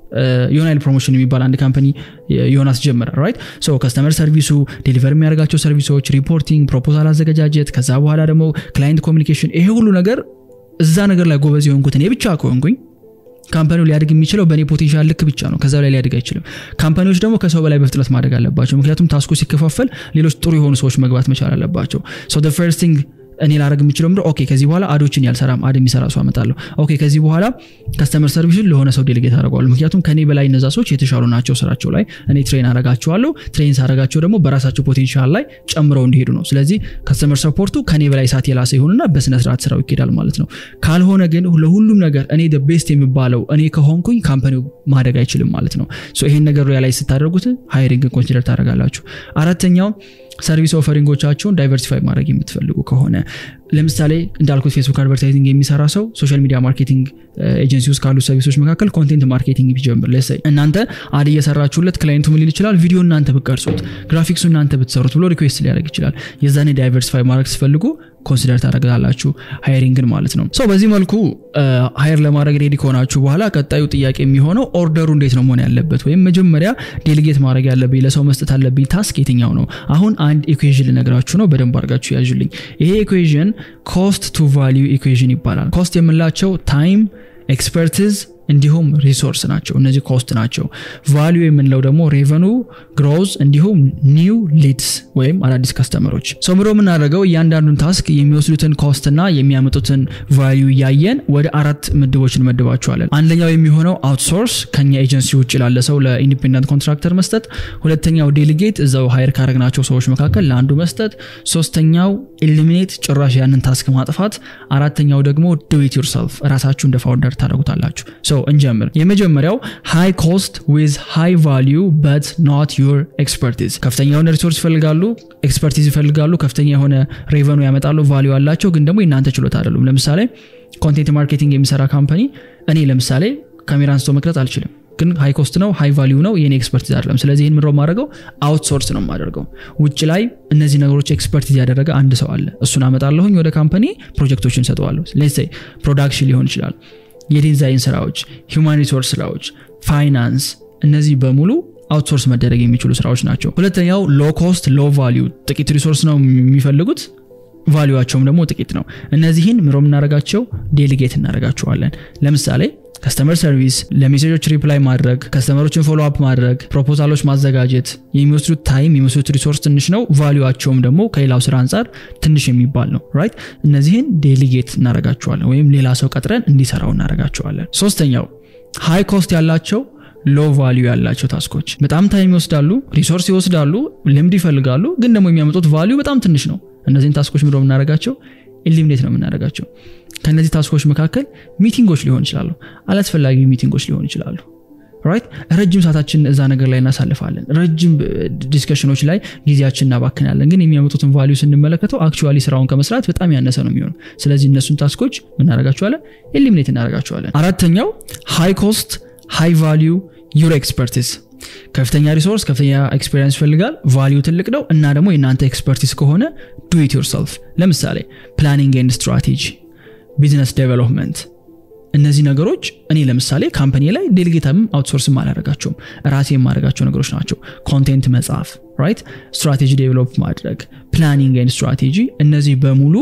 ዮናይል ፕሮሞሽን የሚባል አንድ ካምፓኒ ዮናስ ጀመረ ራይት ሶ ከስተመር ሰርቪሱ ዴሊቨር የሚያደርጋቸው ሰርቪሶች ሪፖርቲንግ ፕሮፖዛል አዘገጃጀት ከዛ በኋላ ደግሞ ክላይንት ኮሚኒኬሽን ይሄ ሁሉ ነገር እዛ ነገር ላይ ጎበዝ የሆንኩት እኔ ብቻ ከሆንኩኝ ካምፓኒው ሊያድግ የሚችለው በእኔ ፖቴንሻል ልክ ብቻ ነው ከዛ ላይ ሊያድግ አይችልም ካምፓኒዎች ደግሞ ከሰው በላይ በፍጥነት ማደግ አለባቸው ምክንያቱም ታስኩ ሲከፋፈል ሌሎች ጥሩ የሆኑ ሰዎች መግባት መቻል አለባቸው ሶ ፈርስት ቲንግ እኔ ላደረግ የምችለው ምንድን ኦኬ ከዚህ በኋላ አዶችን ያልሰራም አድ የሚሰራ ሰው አመጣለሁ ኦኬ ከዚህ በኋላ ከስተመር ሰርቪሱን ለሆነ ሰው ዴሊጌት አደርገዋለሁ ምክንያቱም ከኔ በላይ እነዛ ሰዎች የተሻሉ ናቸው ስራቸው ላይ እኔ ትሬን አረጋቸዋለሁ ትሬን ሳረጋቸው ደግሞ በራሳቸው ፖቴንሻል ላይ ጨምረው እንዲሄዱ ነው ስለዚህ ከስተመር ሰፖርቱ ከኔ በላይ ሳት የላሰ ይሆንና በስነስርዓት ስራው ይኬዳል ማለት ነው ካልሆነ ግን ለሁሉም ነገር እኔ ቤስት የሚባለው እኔ ከሆንኩኝ ካምፓኒው ማደግ አይችልም ማለት ነው ይሄን ነገር ላይ ስታደርጉት ሃይሪንግን ኮንሲደር ታደረጋላችሁ አራተኛው ሰርቪስ ኦፈሪንጎቻቸውን ዳይቨርሲፋይ ማድረግ የምትፈልጉ ከሆነ ለምሳሌ እንዳልኩት ፌስቡክ አድቨርታይዚንግ የሚሰራ ሰው ሶሻል ሚዲያ ማርኬቲንግ ኤጀንሲ ውስጥ ካሉ ሰርቪሶች መካከል ኮንቴንት ማርኬቲንግ ቢጀምር ለሰይ እናንተ አድ እየሰራችሁለት ክላይንቱ ምን ሊል ይችላል ቪዲዮ እናንተ ብቀርጹት ግራፊክሱ እናንተ ብትሰሩት ብሎ ሪኩዌስት ሊያደርግ ይችላል የዛኔ ዳይቨርሲፋይ ማድረግ ስፈልጉ ኮንሲደር ታደረጋላችሁ ሃይሪንግን ማለት ነው ሰው በዚህ መልኩ ሃይር ለማድረግ ሬዲ ከሆናችሁ በኋላ ቀጣዩ ጥያቄ የሚሆነው ኦርደሩ እንዴት ነው መሆን ያለበት ወይም መጀመሪያ ዴሊጌት ማድረግ ያለብኝ ለሰው መስጠት አለብኝ ታስክ የትኛው ነው አሁን አንድ ኢኩዌዥን ልነግራችሁ ነው በደንብ አድርጋችሁ ያዥልኝ ይሄ ኢኩዌዥን ኮስት ቱ ቫሊዩ ኢኩዌዥን ይባላል ኮስት የምንላቸው ታይም ኤክስፐርቲዝ እንዲሁም ሪሶርስ ናቸው እነዚህ ኮስት ናቸው ቫሊዩ የምንለው ደግሞ ሬቨኑ ግሮዝ እንዲሁም ኒው ሊድስ ወይም አዳዲስ ከስተመሮች ሰው ምሮ የምናደርገው እያንዳንዱን ታስክ የሚወስዱትን ኮስትና የሚያመጡትን ቫሊዩ እያየን ወደ አራት ምድቦች እንመድባቸዋለን አንደኛው የሚሆነው አውትሶርስ ከኛ ኤጀንሲ ውጭ ላለ ሰው ለኢንዲፔንደንት ኮንትራክተር መስጠት ሁለተኛው ዴሊጌት እዛው ሀይር ካረግናቸው ሰዎች መካከል ለአንዱ መስጠት ሶስተኛው ኢሊሚኔት ጭራሽ ያንን ታስክ ማጥፋት አራተኛው ደግሞ ዱዊት ዩርሰልፍ ራሳችሁ እንደ ፋውንደር ታደረጉታላችሁ እንጀምር የመጀመሪያው ሃይ ኮስት ዊዝ ሃይ ቫሊዩ በት ኖት ዩር ኤክስፐርቲዝ ከፍተኛ የሆነ ሪሶርስ ይፈልጋሉ ኤክስፐርቲዝ ይፈልጋሉ ከፍተኛ የሆነ ሬቨኑ ያመጣሉ ቫሊዩ አላቸው ግን ደግሞ የእናንተ ችሎታ አይደሉም ለምሳሌ ኮንቴንት ማርኬቲንግ የሚሰራ ካምፓኒ እኔ ለምሳሌ ካሜራ አንስቶ መቅረጽ አልችልም ግን ሃይ ኮስት ነው ሃይ ቫሊዩ ነው የኔ ኤክስፐርቲዝ አይደለም ስለዚህ ይህን ምድረው ማድረገው አውትሶርስ ነው የማደርገው ውጭ ላይ እነዚህ ነገሮች ኤክስፐርቲዝ ያደረገ አንድ ሰው አለ እሱን አመጣለሁኝ ወደ ካምፓኒ ፕሮጀክቶችን ሰጠዋለሁ ሌትስ ፕሮዳክሽን ሊሆን ይችላል የዲዛይን ስራዎች ሂውማን ሪሶርስ ስራዎች ፋይናንስ እነዚህ በሙሉ አውትሶርስ መደረግ የሚችሉ ስራዎች ናቸው ሁለተኛው ሎ ኮስት ሎ ቫሊዩ ጥቂት ሪሶርስ ነው የሚፈልጉት ቫሊዋቸውም ደግሞ ጥቂት ነው እነዚህን ምሮ የምናደረጋቸው ዴሊጌት እናደረጋቸዋለን ለምሳሌ ከስተመር ሰርቪስ ለሜሴጆች ሪፕላይ ማድረግ ከስተመሮችን ፎሎ አፕ ማድረግ ፕሮፖዛሎች ማዘጋጀት የሚወስዱት ታይም የሚወስዱት ሪሶርስ ትንሽ ነው ቫሊዋቸውም ደግሞ ከሌላው ስራ አንጻር ትንሽ የሚባል ነው ራይት እነዚህን ዴሊጌት እናደረጋቸዋለን ወይም ሌላ ሰው ቀጥረን እንዲሰራው እናደረጋቸዋለን ሶስተኛው ሃይ ኮስት ያላቸው ሎ ቫሊዩ ያላቸው ታስኮች በጣም ታይም ይወስዳሉ ሪሶርስ ይወስዳሉ ልምድ ይፈልጋሉ ግን ደግሞ የሚያመጡት ቫሊዩ በጣም ትንሽ ነው እነዚህን ታስኮች ምደ የምናደረጋቸው ኢሊሚኔት ነው የምናደረጋቸው ከእነዚህ ታስኮች መካከል ሚቲንጎች ሊሆን ይችላሉ አላስፈላጊ ሚቲንጎች ሊሆን ይችላሉ ራይት ረጅም ሰዓታችን እዛ ነገር ላይ እናሳልፋለን ረጅም ዲስከሽኖች ላይ ጊዜያችን እናባክናለን ግን የሚያመጡትን ቫሊዩ ስንመለከተው አክቹዋሊ ስራውን ከመስራት በጣም ያነሰ ነው የሚሆነው ስለዚህ እነሱን ታስኮች እናደረጋቸዋለን ኤሊሚኔት እናደረጋቸዋለን አራተኛው ሃይ ኮስት ሃይ ቫሊዩ ዩር ኤክስፐርቲስ ከፍተኛ ሪሶርስ ከፍተኛ ኤክስፔሪንስ ይፈልጋል ቫሊዩ ትልቅ ነው እና ደግሞ የእናንተ ኤክስፐርቲስ ከሆነ ዱ ኢት ዮርሰልፍ ለምሳሌ ፕላኒንግ ኤንድ ስትራቴጂ ቢዝነስ ዴቨሎፕመንት እነዚህ ነገሮች እኔ ለምሳሌ ካምፓኒ ላይ ዴሊጌታም አውትሶርስም አላደረጋቸውም ራሴ የማደረጋቸው ነገሮች ናቸው ኮንቴንት መጽሐፍ ራይት ስትራቴጂ ዴቨሎፕ ማድረግ ፕላኒንግ ኤንድ ስትራቴጂ እነዚህ በሙሉ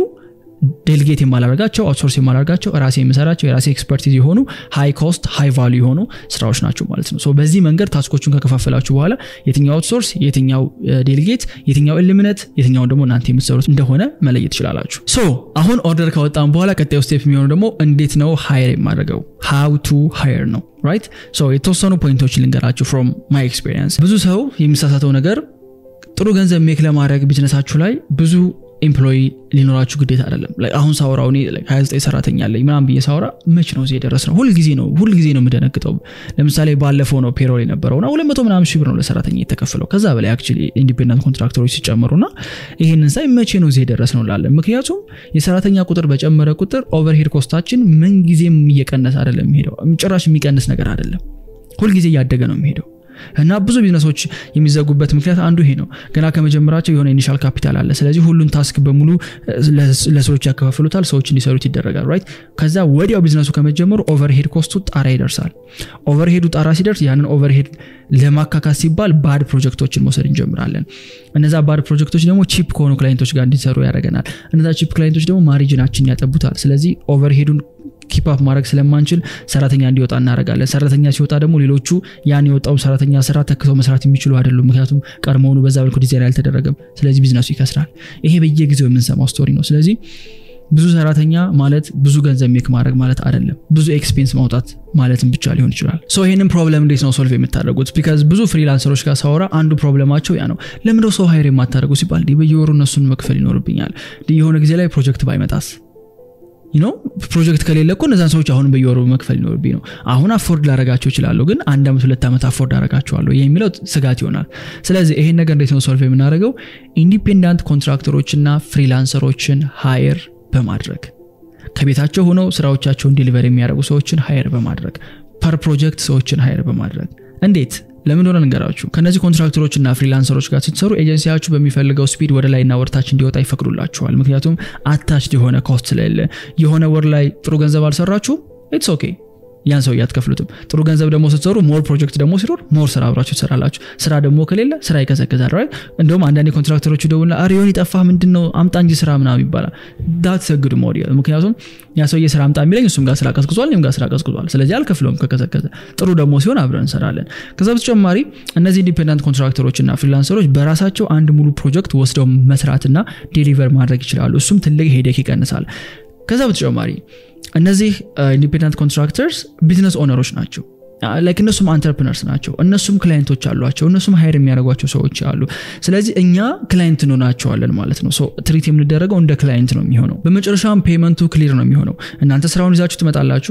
ዴሊጌት የማላደርጋቸው አውትሶርስ የማላደርጋቸው ራሴ የምሰራቸው የራሴ ኤክስፐርቲዝ የሆኑ ሃይ ኮስት ሃይ ቫሉ የሆኑ ስራዎች ናቸው ማለት ነው በዚህ መንገድ ታስኮቹን ከከፋፈላችሁ በኋላ የትኛው አውትሶርስ የትኛው ዴሊጌት የትኛው ኤሊሚነት የትኛውን ደግሞ እናንተ የምትሰሩት እንደሆነ መለየት ትችላላችሁ ሶ አሁን ኦርደር ካወጣን በኋላ ቀጣዩ ስቴፕ የሚሆኑ ደግሞ እንዴት ነው ሃየር የማደርገው ሃው ቱ ሃየር ነው ራይት ሶ የተወሰኑ ፖይንቶች ልንገራችሁ ፍሮም ማይ ኤክስፔሪንስ ብዙ ሰው የሚሳሳተው ነገር ጥሩ ገንዘብ ሜክ ለማድረግ ቢዝነሳችሁ ላይ ብዙ ኤምፕሎይ ሊኖራችሁ ግዴታ አይደለም አሁን ሳውራው እኔ 29 ሰራተኛ አለኝ ምናም ብዬ ሳውራ መች ነው እዚህ የደረስ ነው ሁልጊዜ ነው ሁልጊዜ ነው የምደነግጠው ለምሳሌ ባለፈው ነው ፔሮል የነበረው ና ሁለት መቶ ምናምን ሺህ ብር ነው ለሰራተኛ የተከፈለው ከዛ በላይ አክቹዋሊ ኢንዲፔንደንት ኮንትራክተሮች ሲጨምሩ ና ይህንን ሳይ መቼ ነው እዚህ የደረስ ነው ላለን ምክንያቱም የሰራተኛ ቁጥር በጨመረ ቁጥር ኦቨርሄድ ኮስታችን ምን ጊዜም እየቀነሰ አይደለም የሚሄደው ጭራሽ የሚቀንስ ነገር አይደለም ሁልጊዜ እያደገ ነው የሚሄደው እና ብዙ ቢዝነሶች የሚዘጉበት ምክንያት አንዱ ይሄ ነው። ገና ከመጀመራቸው የሆነ ኢኒሻል ካፒታል አለ። ስለዚህ ሁሉን ታስክ በሙሉ ለሰዎች ያከፋፍሉታል፣ ሰዎች እንዲሰሩት ይደረጋል። ራይት ከዛ ወዲያው ቢዝነሱ ከመጀመሩ ኦቨርሄድ ኮስቱ ጣራ ይደርሳል። ኦቨርሄዱ ጣራ ሲደርስ ያንን ኦቨርሄድ ለማካካስ ሲባል ባድ ፕሮጀክቶችን መውሰድ እንጀምራለን። እነዛ ባድ ፕሮጀክቶች ደግሞ ቺፕ ከሆኑ ክላይንቶች ጋር እንዲሰሩ ያደርገናል። እነዛ ቺፕ ክላይንቶች ደግሞ ማሪጅናችን ያጠቡታል። ስለዚህ ኦቨርሄዱን ኪፕአፕ ማድረግ ስለማንችል ሰራተኛ እንዲወጣ እናደርጋለን። ሰራተኛ ሲወጣ ደግሞ ሌሎቹ ያን የወጣው ሰራተኛ ስራ ተክተው መስራት የሚችሉ አይደሉም። ምክንያቱም ቀድሞውኑ በዛ መልኩ ዲዛይን አልተደረገም። ስለዚህ ቢዝነሱ ይከስራል። ይሄ በየጊዜው የምንሰማው ስቶሪ ነው። ስለዚህ ብዙ ሰራተኛ ማለት ብዙ ገንዘብ ሜክ ማድረግ ማለት አይደለም። ብዙ ኤክስፔንስ ማውጣት ማለትም ብቻ ሊሆን ይችላል። ሶ ይህንን ፕሮብለም እንዴት ነው ሶልቭ የምታደርጉት? ቢካዝ ብዙ ፍሪላንሰሮች ጋር ሳወራ አንዱ ፕሮብለማቸው ያ ነው። ለምንድነው ሰው ሀይር የማታደርጉ ሲባል በየወሩ እነሱን መክፈል ይኖርብኛል። የሆነ ጊዜ ላይ ፕሮጀክት ባይመጣስ ነው ፕሮጀክት ከሌለ እኮ እነዛን ሰዎች አሁን በየወሩ መክፈል ይኖርብኝ ነው። አሁን አፎርድ ላረጋቸው ይችላለሁ፣ ግን አንድ ዓመት ሁለት ዓመት አፎርድ አረጋቸዋለሁ የሚለው ስጋት ይሆናል። ስለዚህ ይሄን ነገር እንዴት ነው ሶልቭ የምናደርገው? ኢንዲፔንዳንት ኮንትራክተሮችና ፍሪላንሰሮችን ሃየር በማድረግ ከቤታቸው ሆነው ስራዎቻቸውን ዲሊቨር የሚያደርጉ ሰዎችን ሃየር በማድረግ ፐር ፕሮጀክት ሰዎችን ሃየር በማድረግ እንዴት ለምን ሆነ ንገራችሁ። ከነዚህ ኮንትራክተሮች እና ፍሪላንሰሮች ጋር ስትሰሩ ኤጀንሲያችሁ በሚፈልገው ስፒድ ወደ ላይና ወርታች እንዲወጣ ይፈቅዱላችኋል። ምክንያቱም አታችድ የሆነ ኮስት ስለሌለ የሆነ ወር ላይ ጥሩ ገንዘብ አልሰራችሁም፣ ኢትስ ኦኬ ያን ሰው እያትከፍሉትም። ጥሩ ገንዘብ ደግሞ ስትሰሩ ሞር ፕሮጀክት ደግሞ ሲኖር ሞር ስራ አብራችሁ ትሰራላችሁ። ስራ ደግሞ ከሌለ ስራ ይቀዘቅዛል። ራይት እንደውም አንዳንድ ኮንትራክተሮች ደውልና አሪዮን ይጠፋ ምንድን ነው አምጣ እንጂ ስራ ምናምን ይባላል። ዳት ሰግድ ሞዴል ምክንያቱም ያ ሰውዬ ስራ አምጣ የሚለኝ እሱም ጋር ስራ ቀዝቅዟል፣ እኔም ጋር ስራ ቀዝቅዟል። ስለዚህ አልከፍለውም ከቀዘቀዘ። ጥሩ ደግሞ ሲሆን አብረን እንሰራለን። ከዛ በተጨማሪ እነዚህ ኢንዲፔንዳንት ኮንትራክተሮች እና ፍሪላንሰሮች በራሳቸው አንድ ሙሉ ፕሮጀክት ወስደው መስራትና ዴሊቨር ማድረግ ይችላሉ። እሱም ትልቅ ሄደክ ይቀንሳል። ከዛ በተጨማሪ እነዚህ ኢንዲፔንዳንት ኮንትራክተርስ ቢዝነስ ኦነሮች ናቸው። ላይክ እነሱም አንተርፕነርስ ናቸው። እነሱም ክላይንቶች አሏቸው። እነሱም ሀይር የሚያደርጓቸው ሰዎች አሉ። ስለዚህ እኛ ክላይንት እንሆናቸዋለን ማለት ነው። ትሪት የምንደረገው እንደ ክላይንት ነው የሚሆነው። በመጨረሻም ፔመንቱ ክሊር ነው የሚሆነው። እናንተ ስራውን ይዛችሁ ትመጣላችሁ።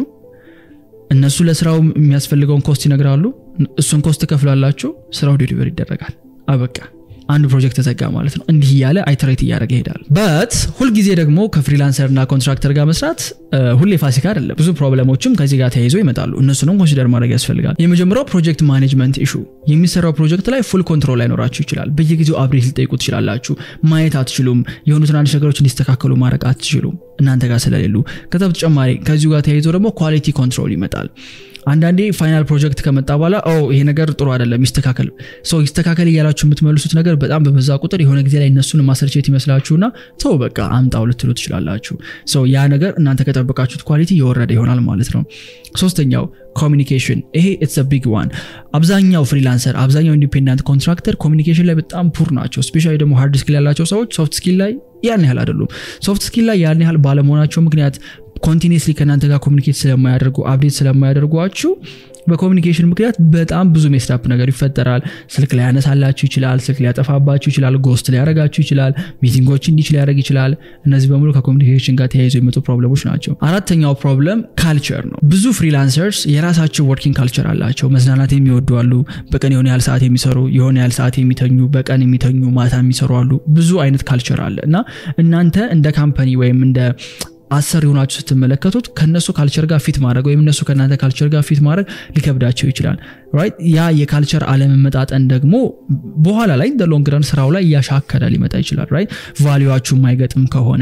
እነሱ ለስራው የሚያስፈልገውን ኮስት ይነግራሉ። እሱን ኮስት ትከፍላላችሁ። ስራው ዴሊቨር ይደረጋል። አበቃ። አንድ ፕሮጀክት ተዘጋ ማለት ነው። እንዲህ እያለ አይተሬት እያደረገ ይሄዳል። በት ሁልጊዜ ደግሞ ከፍሪላንሰር እና ኮንትራክተር ጋር መስራት ሁሌ ፋሲካ አይደለም። ብዙ ፕሮብለሞችም ከዚህ ጋር ተያይዞ ይመጣሉ። እነሱንም ኮንሲደር ማድረግ ያስፈልጋል። የመጀመሪያው ፕሮጀክት ማኔጅመንት ኢሹ። የሚሰራው ፕሮጀክት ላይ ፉል ኮንትሮል ላይኖራችሁ ይችላል። በየጊዜው አብሬት ልጠይቁ ትችላላችሁ። ማየት አትችሉም። የሆኑ ትናንሽ ነገሮች እንዲስተካከሉ ማድረግ አትችሉም እናንተ ጋር ስለሌሉ። ከዛ በተጨማሪ ከዚሁ ጋር ተያይዞ ደግሞ ኳሊቲ ኮንትሮል ይመጣል። አንዳንዴ ፋይናል ፕሮጀክት ከመጣ በኋላ ይሄ ነገር ጥሩ አይደለም ይስተካከል ሰው ይስተካከል እያላችሁ የምትመልሱት ነገር በጣም በበዛ ቁጥር የሆነ ጊዜ ላይ እነሱን ማሰርቼት ይመስላችሁና ተው በቃ አምጣው ልትሉ ትችላላችሁ። ሰው ያ ነገር እናንተ ከጠበቃችሁት ኳሊቲ የወረደ ይሆናል ማለት ነው። ሶስተኛው ኮሚኒኬሽን፣ ይሄ ኢትስ ቢግ ዋን። አብዛኛው ፍሪላንሰር፣ አብዛኛው ኢንዲፔንዳንት ኮንትራክተር ኮሚኒኬሽን ላይ በጣም ፑር ናቸው። ስፔሻሊ ደግሞ ሃርድ ስኪል ያላቸው ሰዎች ሶፍት ስኪል ላይ ያን ያህል አይደሉም። ሶፍት ስኪል ላይ ያን ያህል ባለመሆናቸው ምክንያት ኮንቲኒስሊ ከእናንተ ጋር ኮሚኒኬት ስለማያደርጉ አፕዴት ስለማያደርጓችሁ በኮሚኒኬሽን ምክንያት በጣም ብዙ ሜስታፕ ነገር ይፈጠራል። ስልክ ሊያነሳላችሁ ይችላል። ስልክ ሊያጠፋባችሁ ይችላል። ጎስት ሊያረጋችሁ ይችላል። ሚቲንጎች እንዲች ሊያደርግ ይችላል። እነዚህ በሙሉ ከኮሚኒኬሽን ጋር ተያይዞ የመጡ ፕሮብለሞች ናቸው። አራተኛው ፕሮብለም ካልቸር ነው። ብዙ ፍሪላንሰርስ የራሳቸው ወርኪንግ ካልቸር አላቸው። መዝናናት የሚወዱ አሉ። በቀን የሆነ ያህል ሰዓት የሚሰሩ የሆነ ያህል ሰዓት የሚተኙ፣ በቀን የሚተኙ ማታ የሚሰሩ አሉ። ብዙ አይነት ካልቸር አለ እና እናንተ እንደ ካምፓኒ ወይም እንደ አሰር የሆናችሁ ስትመለከቱት ከነሱ ካልቸር ጋር ፊት ማድረግ ወይም እነሱ ከእናንተ ካልቸር ጋር ፊት ማድረግ ሊከብዳቸው ይችላል። ራይት ያ የካልቸር አለመመጣጠን ደግሞ በኋላ ላይ እንደ ሎንግረን ስራው ላይ እያሻከረ ሊመጣ ይችላል። ራይት ቫሊዋችሁ የማይገጥም ከሆነ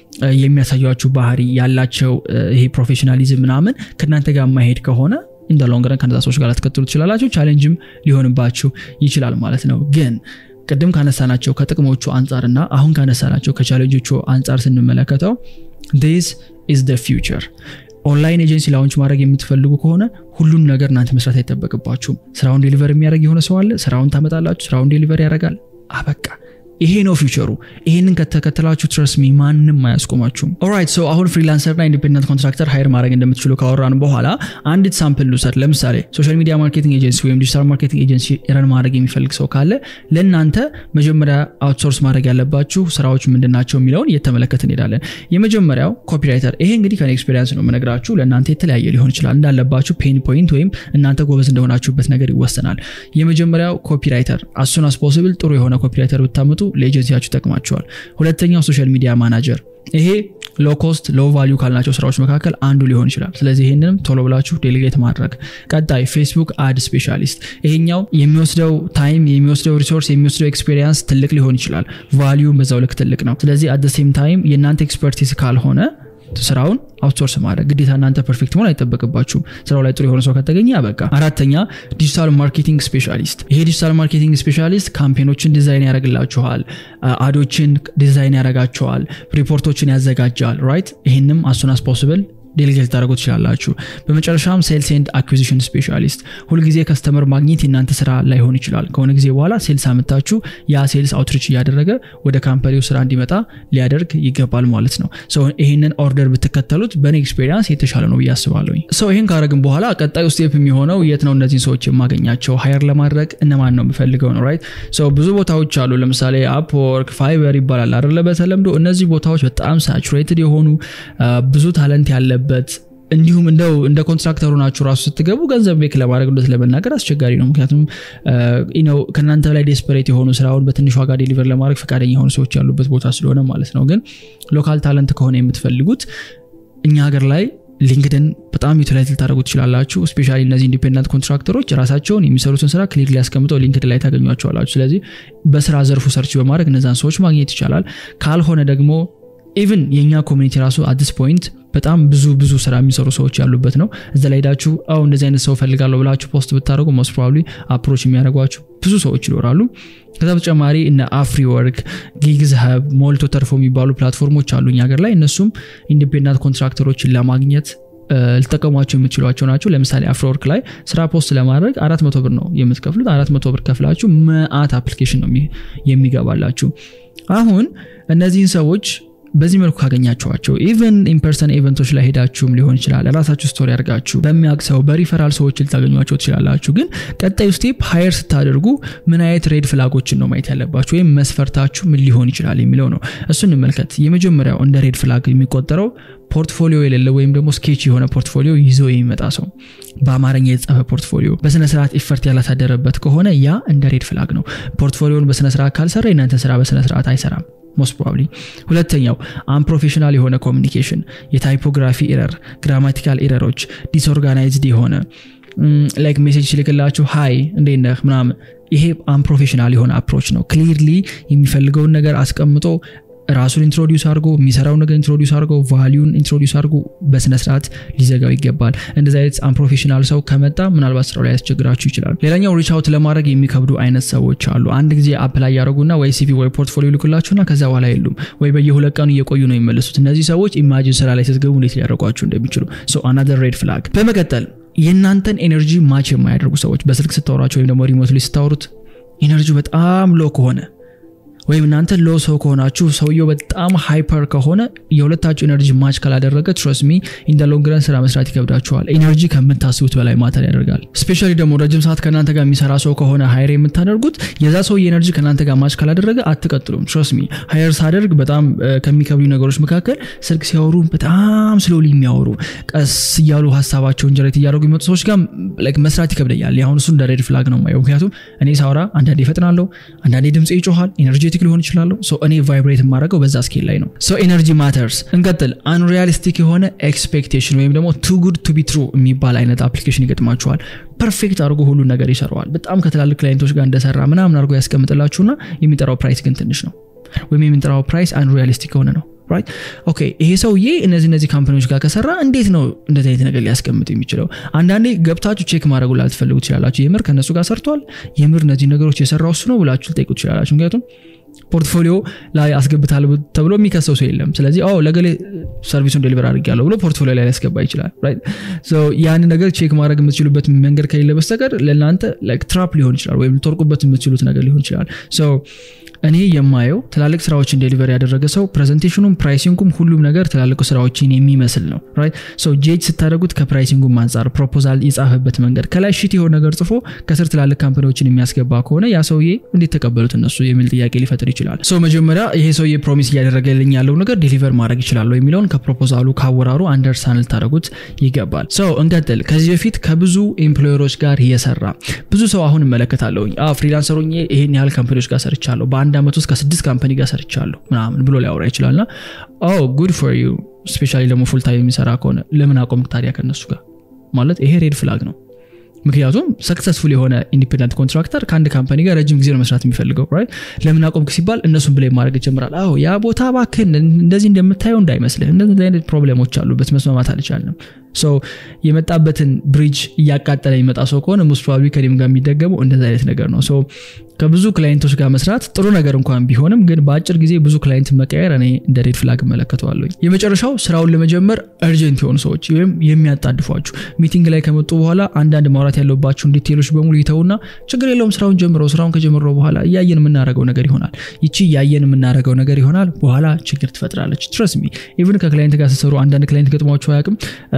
የሚያሳያችሁ ባህሪ ያላቸው ይሄ ፕሮፌሽናሊዝም ምናምን ከእናንተ ጋር የማይሄድ ከሆነ እንደ ሎንግረን ከነዛ ሰዎች ጋር ልትከትሉ ትችላላችሁ። ቻሌንጅም ሊሆንባችሁ ይችላል ማለት ነው ግን ቅድም ካነሳናቸው ከጥቅሞቹ አንጻርና አሁን ካነሳናቸው ከቻሌንጆቹ አንጻር ስንመለከተው ዲስ ኢዝ ደ ፊውቸር። ኦንላይን ኤጀንሲ ላውንች ማድረግ የምትፈልጉ ከሆነ ሁሉን ነገር እናንተ መስራት አይጠበቅባችሁም። ስራውን ዴሊቨር የሚያደርግ የሆነ ሰው አለ። ስራውን ታመጣላችሁ፣ ስራውን ዴሊቨር ያደርጋል። አበቃ። ይሄ ነው ፊውቸሩ። ይሄንን ከተከተላችሁ ትረስ ሚ ማንም አያስቆማችሁም። ኦራይት ሶ አሁን ፍሪላንሰር እና ኢንዲፔንደንት ኮንትራክተር ሃይር ማድረግ እንደምትችሉ ካወራን በኋላ አንዲት ሳምፕል ልውሰድ። ለምሳሌ ሶሻል ሚዲያ ማርኬቲንግ ኤጀንሲ ወይም ዲጂታል ማርኬቲንግ ኤጀንሲ ረን ማድረግ የሚፈልግ ሰው ካለ ለእናንተ መጀመሪያ አውትሶርስ ማድረግ ያለባችሁ ስራዎች ምንድናቸው የሚለውን እየተመለከት እንሄዳለን። የመጀመሪያው ኮፒራይተር። ይሄ እንግዲህ ከኔ ኤክስፔሪንስ ነው የምነግራችሁ። ለእናንተ የተለያየ ሊሆን ይችላል። እንዳለባችሁ ፔን ፖይንት ወይም እናንተ ጎበዝ እንደሆናችሁበት ነገር ይወሰናል። የመጀመሪያው ኮፒራይተር። አሱን አስ ፖስብል ጥሩ የሆነ ኮፒራይተር ብታመጡ ለኤጀንሲያችሁ ይጠቅማችኋል። ሁለተኛው ሶሻል ሚዲያ ማናጀር ይሄ ሎ ኮስት ሎ ቫሊዩ ካልናቸው ስራዎች መካከል አንዱ ሊሆን ይችላል። ስለዚህ ይህንንም ቶሎ ብላችሁ ዴሊጌት ማድረግ። ቀጣይ ፌስቡክ አድ ስፔሻሊስት፣ ይሄኛው የሚወስደው ታይም የሚወስደው ሪሶርስ የሚወስደው ኤክስፔሪንስ ትልቅ ሊሆን ይችላል። ቫሊዩ በዛው ልክ ትልቅ ነው። ስለዚህ አት ሴም ታይም የእናንተ ኤክስፐርቲዝ ካልሆነ ስራውን አውትሶርስ ማድረግ ግዴታ እናንተ ፐርፌክት መሆን አይጠበቅባችሁም። ስራው ላይ ጥሩ የሆነ ሰው ከተገኘ በቃ። አራተኛ ዲጂታል ማርኬቲንግ ስፔሻሊስት። ይሄ ዲጂታል ማርኬቲንግ ስፔሻሊስት ካምፔኖችን ዲዛይን ያደርግላችኋል፣ አዶችን ዲዛይን ያደርጋቸዋል፣ ሪፖርቶችን ያዘጋጃል። ራይት ይህንም አሱን አስ ፖስብል ዴሊጌት ልታደርጉ ትችላላችሁ። በመጨረሻም ሴልስ ኤንድ አኩዚሽን ስፔሻሊስት ሁልጊዜ ከስተመር ማግኘት የእናንተ ስራ ላይሆን ይችላል። ከሆነ ጊዜ በኋላ ሴልስ አምታችሁ ያ ሴልስ አውትሪች እያደረገ ወደ ካምፓኒው ስራ እንዲመጣ ሊያደርግ ይገባል ማለት ነው። ይህንን ኦርደር ብትከተሉት በእኔ ኤክስፔሪንስ የተሻለ ነው ብዬ አስባለሁ። ሰው ይህን ካረግን በኋላ ቀጣዩ ስቴፕ የሚሆነው የት ነው እነዚህን ሰዎች የማገኛቸው ሀየር ለማድረግ እነማን ነው የምፈልገው ነው። ራይት ብዙ ቦታዎች አሉ። ለምሳሌ አፕወርክ፣ ፋይበር ይባላል አይደለ? በተለምዶ እነዚህ ቦታዎች በጣም ሳቹሬትድ የሆኑ ብዙ ታለንት ያለ በት እንዲሁም እንደው እንደ ኮንትራክተሩ ናችሁ ራሱ ስትገቡ ገንዘብ ቤክ ለማድረግ እንደት ለመናገር አስቸጋሪ ነው። ምክንያቱም ነው ከእናንተ ላይ ዴስፐሬት የሆኑ ስራውን በትንሽ ዋጋ ዴሊቨር ለማድረግ ፈቃደኛ የሆኑ ሰዎች ያሉበት ቦታ ስለሆነ ማለት ነው። ግን ሎካል ታለንት ከሆነ የምትፈልጉት እኛ ሀገር ላይ ሊንክድን በጣም ዩቲላይዝ ልታደረጉ ትችላላችሁ። ስፔሻሊ እነዚህ ኢንዲፔንደንት ኮንትራክተሮች ራሳቸውን የሚሰሩትን ስራ ክሊክ ሊያስቀምጠው ሊንክድን ላይ ታገኟቸዋላችሁ። ስለዚህ በስራ ዘርፉ ሰርች በማድረግ እነዛን ሰዎች ማግኘት ይቻላል። ካልሆነ ደግሞ ኢቭን የእኛ ኮሚኒቲ ራሱ አዲስ ፖይንት በጣም ብዙ ብዙ ስራ የሚሰሩ ሰዎች ያሉበት ነው። እዛ ላይ ሄዳችሁ አው እንደዚህ አይነት ሰው ፈልጋለሁ ብላችሁ ፖስት ብታደርጉ ሞስት ፕሮባብሊ አፕሮች የሚያደርጓችሁ ብዙ ሰዎች ይኖራሉ። ከዛ በተጨማሪ እነ አፍሪ ወርክ፣ ጊግዝ ሀብ፣ ሞልቶ ተርፎ የሚባሉ ፕላትፎርሞች አሉ እኛ ሀገር ላይ እነሱም ኢንዲፔንዳንት ኮንትራክተሮችን ለማግኘት ልጠቀሟቸው የምትችሏቸው ናቸው። ለምሳሌ አፍሪወርክ ላይ ስራ ፖስት ለማድረግ አራት መቶ ብር ነው የምትከፍሉት። አራት መቶ ብር ከፍላችሁ መአት አፕሊኬሽን ነው የሚገባላችሁ። አሁን እነዚህን ሰዎች በዚህ መልኩ ካገኛችኋቸው ኢቨን ኢንፐርሰን ኢቨንቶች ላይ ሄዳችሁም ሊሆን ይችላል። ራሳችሁ ስቶሪ አድርጋችሁ በሚያውቅ ሰው በሪፈራል ሰዎች ልታገኟቸው ትችላላችሁ። ግን ቀጣዩ ስቴፕ ሀየር ስታደርጉ ምን አይነት ሬድ ፍላጎችን ነው ማየት ያለባችሁ ወይም መስፈርታችሁ ምን ሊሆን ይችላል የሚለው ነው። እሱ እንመልከት። የመጀመሪያው እንደ ሬድ ፍላግ የሚቆጠረው ፖርትፎሊዮ የሌለ ወይም ደግሞ ስኬች የሆነ ፖርትፎሊዮ ይዞ የሚመጣ ሰው በአማርኛ የተጻፈ ፖርትፎሊዮ በስነስርዓት ኢፈርት ያላሳደረበት ከሆነ ያ እንደ ሬድ ፍላግ ነው። ፖርትፎሊዮን በስነስርዓት ካልሰራ የእናንተ ስራ በስነስርዓት አይሰራም። ሞስት ፕሮባብሊ ሁለተኛው አንፕሮፌሽናል የሆነ ኮሚኒኬሽን፣ የታይፖግራፊ ኤረር፣ ግራማቲካል ኤረሮች፣ ዲስኦርጋናይዝድ የሆነ ላይክ ሜሴጅ ሲልክላችሁ ሀይ እንዴት ነህ ምናምን፣ ይሄ አንፕሮፌሽናል የሆነ አፕሮች ነው። ክሊርሊ የሚፈልገውን ነገር አስቀምጦ ራሱን ኢንትሮዲውስ አድርጎ የሚሰራው ነገር ኢንትሮዲውስ አድርጎ ቫሊዩን ኢንትሮዲውስ አድርጎ በስነስርዓት ሊዘጋው ይገባል። እንደዚህ አይነት አንፕሮፌሽናል ሰው ከመጣ ምናልባት ስራው ላይ ያስቸግራችሁ ይችላል። ሌላኛው ሪች አውት ለማድረግ የሚከብዱ አይነት ሰዎች አሉ። አንድ ጊዜ አፕላይ ያደረጉና ወይ ሲቪ ወይ ፖርትፎሊዮ ይልኩላችሁና ከዛ በኋላ የሉም ወይ በየሁለት ቀኑ እየቆዩ ነው የሚመለሱት። እነዚህ ሰዎች ኢማጂን ስራ ላይ ስትገቡ እንዴት ሊያደርጓችሁ እንደሚችሉ አናዘር ሬድ ፍላግ። በመቀጠል የእናንተን ኤነርጂ ማች የማያደርጉ ሰዎች በስልክ ስታወራቸው ወይም ደግሞ ሪሞት ላይ ስታወሩት ኤነርጂ በጣም ሎ ከሆነ ወይም እናንተ ሎ ሰው ከሆናችሁ ሰውየው በጣም ሃይፐር ከሆነ የሁለታችሁ ኤነርጂ ማች ካላደረገ ትረስሚ ኢንደ ሎንግረን ስራ መስራት ይከብዳችኋል። ኤነርጂ ከምታስቡት በላይ ማተር ያደርጋል። ስፔሻሊ ደግሞ ረጅም ሰዓት ከእናንተ ጋር የሚሰራ ሰው ከሆነ ሀይር የምታደርጉት የዛ ሰው የኤነርጂ ከእናንተ ጋር ማች ካላደረገ አትቀጥሉም። ትረስሚ ሀይር ሳደርግ በጣም ከሚከብዱ ነገሮች መካከል ስልክ ሲያወሩ በጣም ስሎሊ የሚያወሩ ቀስ እያሉ ሀሳባቸውን ጀሬት እያደረጉ የሚመጡ ሰዎች ጋር መስራት ይከብደኛል። አሁን እሱ እንደ ሬድ ፍላግ ነው የማየው። ምክንያቱም እኔ ሳወራ አንዳንዴ ይፈጥናለሁ፣ አንዳንዴ ድምፅ ይጮኋል ኤነርጂ ኤነርጄቲክ ሊሆን ይችላለሁ። እኔ ቫይብሬት የማደርገው በዛ ስኬል ላይ ነው። ኤነርጂ ማተርስ። እንቀጥል። አንሪያሊስቲክ የሆነ ኤክስፔክቴሽን ወይም ደግሞ ቱ ጉድ ቱ ቢ ትሩ የሚባል አይነት አፕሊኬሽን ይገጥማችኋል። ፐርፌክት አድርጎ ሁሉን ነገር ይሰራዋል። በጣም ከትላልቅ ክላይንቶች ጋር እንደሰራ ምናምን አድርጎ ያስቀምጥላችሁና የሚጠራው ፕራይስ ግን ትንሽ ነው፣ ወይም የሚጠራው ፕራይስ አንሪያሊስቲክ የሆነ ነው። ራይት ኦኬ። ይሄ ሰውዬ እነዚህ እነዚህ ካምፓኒዎች ጋር ከሰራ እንዴት ነው እንደዚህ አይነት ነገር ሊያስቀምጥ የሚችለው? አንዳንዴ ገብታችሁ ቼክ ማድረጉ ላልትፈልጉ ትችላላችሁ። የምር ከእነሱ ጋር ሰርቷል፣ የምር እነዚህ ነገሮች የሰራው እሱ ነው ብላችሁ ልጠይቁ ትችላላችሁ። ምክንያቱም ፖርትፎሊዮ ላይ አስገብታል ተብሎ የሚከሰው ሰው የለም። ስለዚህ ኦ ለገሌ ሰርቪሱን ዴሊቨር አድርጌያለሁ ብሎ ፖርትፎሊዮ ላይ ሊያስገባ ይችላል። ያን ነገር ቼክ ማድረግ የምትችሉበት መንገድ ከሌለ በስተቀር ለእናንተ ትራፕ ሊሆን ይችላል፣ ወይም ልትወርቁበት የምትችሉት ነገር ሊሆን ይችላል። እኔ የማየው ትላልቅ ስራዎችን ዴሊቨር ያደረገ ሰው ፕሬዘንቴሽኑም ፕራይሲንጉም ሁሉም ነገር ትላልቅ ስራዎችን የሚመስል ነው። ጄጅ ስታደረጉት ከፕራይሲንጉም አንጻር ፕሮፖዛል የጻፈበት መንገድ ከላይ ሽት የሆነ ነገር ጽፎ ከስር ትላልቅ ካምፓኒዎችን የሚያስገባ ከሆነ ያ ሰውዬ እንዴት ተቀበሉት እነሱ የሚል ጥያቄ ሊፈጥር ይችላል። ሰው መጀመሪያ ይሄ ሰውዬ ፕሮሚስ እያደረገልኝ ያለው ነገር ዴሊቨር ማድረግ ይችላለሁ የሚለውን ከፕሮፖዛሉ ካወራሩ አንደርስታንድ ልታደረጉት ይገባል። ሰው እንቀጥል። ከዚህ በፊት ከብዙ ኤምፕሎየሮች ጋር የሰራ ብዙ ሰው አሁን እመለከታለሁኝ ፍሪላንሰሩ ይሄን ያህል ካምፓኒዎች ጋር ሰርቻለሁ በአንድ በአንድ ዓመት ውስጥ ከስድስት ካምፓኒ ጋር ሰርቻለሁ ምናምን ብሎ ሊያወራ ይችላልና ኦ ጉድ ፎር ዩ ስፔሻሊ ደግሞ ፉል ታይም የሚሰራ ከሆነ ለምን አቆምክ ታዲያ ከነሱ ጋር ማለት ይሄ ሬድ ፍላግ ነው ምክንያቱም ሰክሰስፉል የሆነ ኢንዲፔንደንት ኮንትራክተር ከአንድ ካምፓኒ ጋር ረጅም ጊዜ ነው መስራት የሚፈልገው ራይት ለምን አቆምክ ሲባል እነሱን ብላይ ማድረግ ይጀምራል አዎ ያ ቦታ እባክህን እንደዚህ እንደምታየው እንዳይመስልህ እንደዚህ አይነት ፕሮብሌሞች አሉበት መስማማት አልቻልንም ሶ የመጣበትን ብሪጅ እያቃጠለ የሚመጣ ሰው ከሆነ ሙስት ፕሮባብሊ ከኔም ጋር የሚደገመው እንደዚህ አይነት ነገር ነው ሶ ከብዙ ክላይንቶች ጋር መስራት ጥሩ ነገር እንኳን ቢሆንም ግን በአጭር ጊዜ ብዙ ክላይንት መቀየር እኔ እንደ ሬድ ፍላግ እመለከተዋለሁ የመጨረሻው ስራውን ለመጀመር እርጀንት የሆኑ ሰዎች ወይም የሚያጣድፏችሁ ሚቲንግ ላይ ከመጡ በኋላ አንዳንድ ማውራት ያለባቸውን ዲቴሎች በሙሉ ይተውና ችግር የለውም ስራውን ጀምረው ስራውን ከጀምረው በኋላ እያየን የምናደረገው ነገር ይሆናል ይቺ እያየን የምናደረገው ነገር ይሆናል በኋላ ችግር ትፈጥራለች ትረስ ሚ ኢቭን ከክላይንት ጋር ስትሰሩ አንዳንድ ክላይንት ገጥሟቸው አያውቅም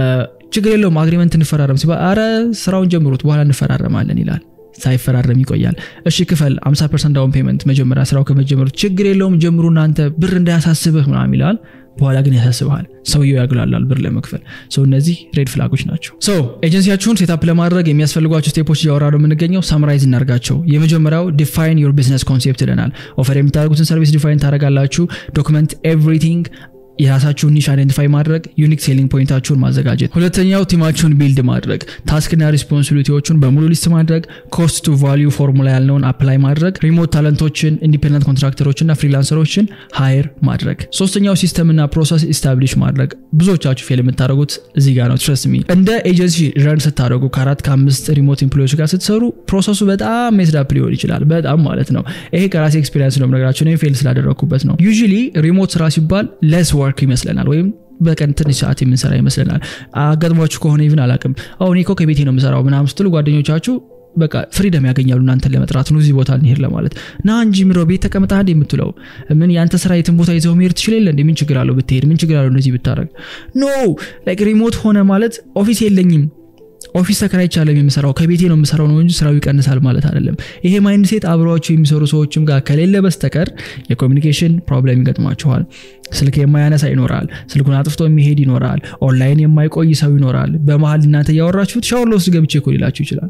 ችግር የለውም አግሪመንት እንፈራረም ሲባል አረ ስራውን ጀምሩት በኋላ እንፈራረማለን ይላል ሳይፈራረም ይቆያል እሺ ክፈል 50 ፐርሰንት ዳውን ፔመንት መጀመሪያ ስራው ከመጀመሩ ችግር የለውም ጀምሩ እናንተ ብር እንዳያሳስብህ ምናም ይላል በኋላ ግን ያሳስበሃል ሰውየው ያግላላል ብር ለመክፈል ሰው እነዚህ ሬድ ፍላጎች ናቸው ሶ ኤጀንሲያችሁን ሴታፕ ለማድረግ የሚያስፈልጓቸው ስቴፖች እያወራ ነው የምንገኘው ሳምራይዝ እናርጋቸው የመጀመሪያው ዲፋይን ዮር ቢዝነስ ኮንሴፕት ይለናል ኦፈር የምታደርጉትን ሰርቪስ ዲፋይን ታደረጋላችሁ ዶክመንት ኤቭሪቲንግ የራሳችሁን ኒሽ አይደንቲፋይ ማድረግ ዩኒክ ሴሊንግ ፖይንታችሁን ማዘጋጀት ሁለተኛው ቲማችሁን ቢልድ ማድረግ ታስክና ሪስፖንሲቢሊቲዎቹን በሙሉ ሊስት ማድረግ ኮስት ቱ ቫሊዩ ፎርሙላ ያልነውን አፕላይ ማድረግ ሪሞት ታለንቶችን ኢንዲፔንደንት ኮንትራክተሮችና ፍሪላንሰሮችን ሃየር ማድረግ ሶስተኛው ሲስተምና ፕሮሰስ ኢስታብሊሽ ማድረግ ብዙዎቻችሁ ፌል የምታደረጉት እዚህ ጋር ነው ትረስ ሚ እንደ ኤጀንሲ ረን ስታደረጉ ከአራት ከአምስት ሪሞት ኤምፕሎዎች ጋር ስትሰሩ ፕሮሰሱ በጣም ሜስዳፕ ሊሆን ይችላል በጣም ማለት ነው ይሄ ከራሴ ኤክስፔሪንስ ነው ነገራቸው ፌል ስላደረግኩበት ነው ዩ ሪሞት ስራ ሲባል ለስ ወርክ ይመስለናል ወይም በቀን ትንሽ ሰዓት የምንሰራ ይመስለናል አጋጥሟችሁ ከሆነ ይብን አላቅም አሁን እኮ ከቤቴ ነው የምሰራው ምናም ስትሉ ጓደኞቻችሁ በቃ ፍሪደም ያገኛሉ እናንተን ለመጥራት ነው እዚህ ቦታ እንሄድ ለማለት ና እንጂ ምሮ ቤት ተቀምጣ እንደ የምትለው ምን የአንተ ስራ የትን ቦታ ይዘው መሄድ ትችል የለ ምን ችግር አለው ብትሄድ ምን ችግር አለው እንደዚህ ብታደረግ ኖ ላይክ ሪሞት ሆነ ማለት ኦፊስ የለኝም ኦፊስ ተከራይቻለም የምሰራው ከቤቴ ነው የምሰራው ነው እንጂ ስራው ይቀንሳል ማለት አይደለም ይሄ ማይንድ ሴት አብረዋቸው የሚሰሩ ሰዎችም ጋር ከሌለ በስተቀር የኮሚኒኬሽን ፕሮብለም ይገጥማችኋል ስልክ የማያነሳ ይኖራል ስልኩን አጥፍቶ የሚሄድ ይኖራል ኦንላይን የማይቆይ ሰው ይኖራል በመሀል እናንተ እያወራችሁት ሻወር ለውስጥ ገብቼ እኮ ሊላችሁ ይችላል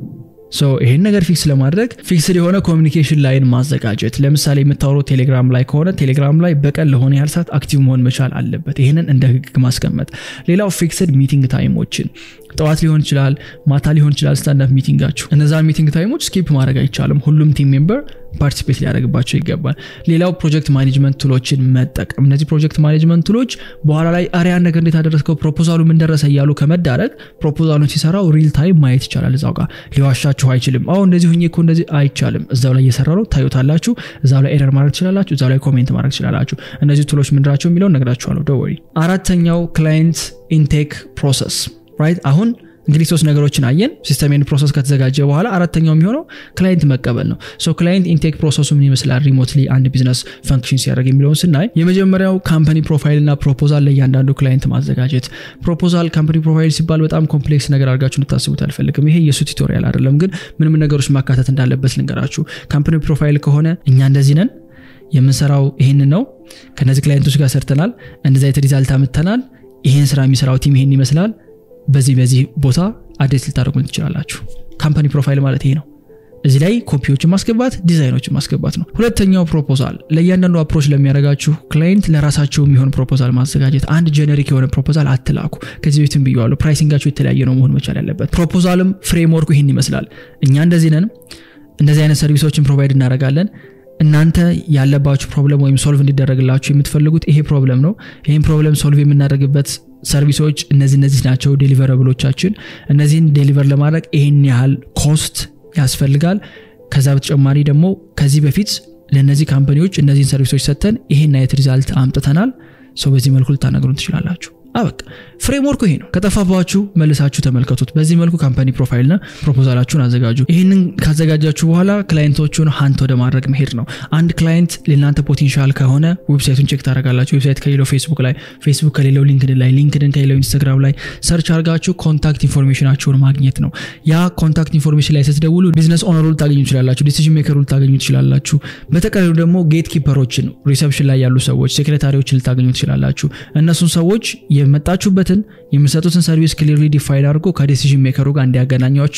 ይህን ነገር ፊክስ ለማድረግ ፊክስድ የሆነ ኮሚኒኬሽን ላይን ማዘጋጀት ለምሳሌ የምታወረው ቴሌግራም ላይ ከሆነ ቴሌግራም ላይ በቀን ለሆነ ያህል ሰዓት አክቲቭ መሆን መቻል አለበት ይህንን እንደ ህግ ማስቀመጥ ሌላው ፊክስድ ሚቲንግ ታይሞችን ጠዋት ሊሆን ይችላል ማታ ሊሆን ይችላል ስታንዳፕ ሚቲንጋችሁ እነዛን ሚቲንግ ታይሞች ስኪፕ ማድረግ አይቻልም ሁሉም ቲም ሜምበር ፓርቲሲፔት ሊያደርግባቸው ይገባል ሌላው ፕሮጀክት ማኔጅመንት ቱሎችን መጠቀም እነዚህ ፕሮጀክት ማኔጅመንት ቱሎች በኋላ ላይ አሪያን ነገር እንዴት አደረስከው ፕሮፖዛሉ ምን ደረሰ እያሉ ከመዳረግ ፕሮፖዛሉን ሲሰራው ሪል ታይም ማየት ይቻላል እዛው ጋር ሊዋሻችሁ አይችልም አሁ እንደዚህ ሁኜ እኮ እንደዚህ አይቻልም እዛው ላይ እየሰራ ነው ታዩታላችሁ እዛው ላይ ኤረር ማድረግ ትችላላችሁ እዛው ላይ ኮሜንት ማድረግ ትችላላችሁ እነዚህ ቱሎች ምንድራቸው የሚለውን ነግራችኋለሁ ደወሪ አራተኛው ክላይንት ኢንቴክ ፕሮሰስ ራይት አሁን እንግዲህ ሶስት ነገሮችን አየን ሲስተሜን ፕሮሰስ ከተዘጋጀ በኋላ አራተኛው የሚሆነው ክላይንት መቀበል ነው ሶ ክላይንት ኢንቴክ ፕሮሰሱ ምን ይመስላል ሪሞትሊ አንድ ቢዝነስ ፈንክሽን ሲያደርግ የሚለውን ስናይ የመጀመሪያው ካምፓኒ ፕሮፋይል እና ፕሮፖዛል ለእያንዳንዱ ክላይንት ማዘጋጀት ፕሮፖዛል ካምፓኒ ፕሮፋይል ሲባል በጣም ኮምፕሌክስ ነገር አድርጋችሁ እንድታስቡት አልፈልግም ይሄ የእሱ ቱቶሪያል አይደለም ግን ምን ምን ነገሮች ማካተት እንዳለበት ልንገራችሁ ካምፓኒ ፕሮፋይል ከሆነ እኛ እንደዚህ ነን የምንሰራው ይህንን ነው ከነዚህ ክላይንቶች ጋር ሰርተናል እንደዚ አይነት ሪዛልት አምጥተናል ይህን ስራ የሚሰራው ቲም ይሄን ይመስላል በዚህ በዚህ ቦታ አድሬስ ልታደርጉን ትችላላችሁ ካምፓኒ ፕሮፋይል ማለት ይሄ ነው እዚህ ላይ ኮፒዎችን ማስገባት ዲዛይኖችን ማስገባት ነው ሁለተኛው ፕሮፖዛል ለእያንዳንዱ አፕሮች ለሚያደርጋችሁ ክላይንት ለራሳቸው የሚሆን ፕሮፖዛል ማዘጋጀት አንድ ጀነሪክ የሆነ ፕሮፖዛል አትላኩ ከዚህ በፊትም ብየዋለሁ ፕራይሲንጋቸው የተለያየ ነው መሆን መቻል ያለበት ፕሮፖዛልም ፍሬምወርኩ ይህን ይመስላል እኛ እንደዚህ ነን እንደዚህ አይነት ሰርቪሶችን ፕሮቫይድ እናደረጋለን እናንተ ያለባችሁ ፕሮብለም ወይም ሶልቭ እንዲደረግላችሁ የምትፈልጉት ይሄ ፕሮብለም ነው ይህን ፕሮብለም ሶልቭ የምናደርግበት ሰርቪሶች እነዚህ እነዚህ ናቸው ዴሊቨረብሎቻችን እነዚህን ዴሊቨር ለማድረግ ይህን ያህል ኮስት ያስፈልጋል ከዛ በተጨማሪ ደግሞ ከዚህ በፊት ለእነዚህ ካምፓኒዎች እነዚህን ሰርቪሶች ሰጥተን ይሄን አይነት ሪዛልት አምጥተናል ሰው በዚህ መልኩ ልታነግሩን ትችላላችሁ አበቃ ፍሬምወርኩ ይሄ ነው ከጠፋባችሁ መልሳችሁ ተመልከቱት በዚህ መልኩ ካምፓኒ ፕሮፋይልና ፕሮፖዛላችሁን አዘጋጁ ይህንን ካዘጋጃችሁ በኋላ ክላይንቶቹን ሀንት ወደ ማድረግ መሄድ ነው አንድ ክላይንት ለእናንተ ፖቴንሻል ከሆነ ዌብሳይቱን ቼክ ታደረጋላችሁ ዌብሳይት ከሌለው ፌስቡክ ላይ ፌስቡክ ከሌለው ሊንክድን ላይ ሊንክድን ከሌለው ኢንስታግራም ላይ ሰርች አርጋችሁ ኮንታክት ኢንፎርሜሽናችሁን ማግኘት ነው ያ ኮንታክት ኢንፎርሜሽን ላይ ስትደውሉ ቢዝነስ ኦነሩ ልታገኙ ትችላላችሁ ዲሲዥን ሜከሩ ልታገኙ ትችላላችሁ በተቀሪው ደግሞ ጌት ኪፐሮችን ሪሰፕሽን ላይ ያሉ ሰዎች ሴክሬታሪዎችን ልታገኙ ትችላላችሁ እነሱን ሰዎች የመጣችሁበትን የምሰጡትን ሰርቪስ ክሊርሊ ዲፋይን አድርጎ ከዲሲዥን ሜከሩ ጋር እንዲያገናኟችሁ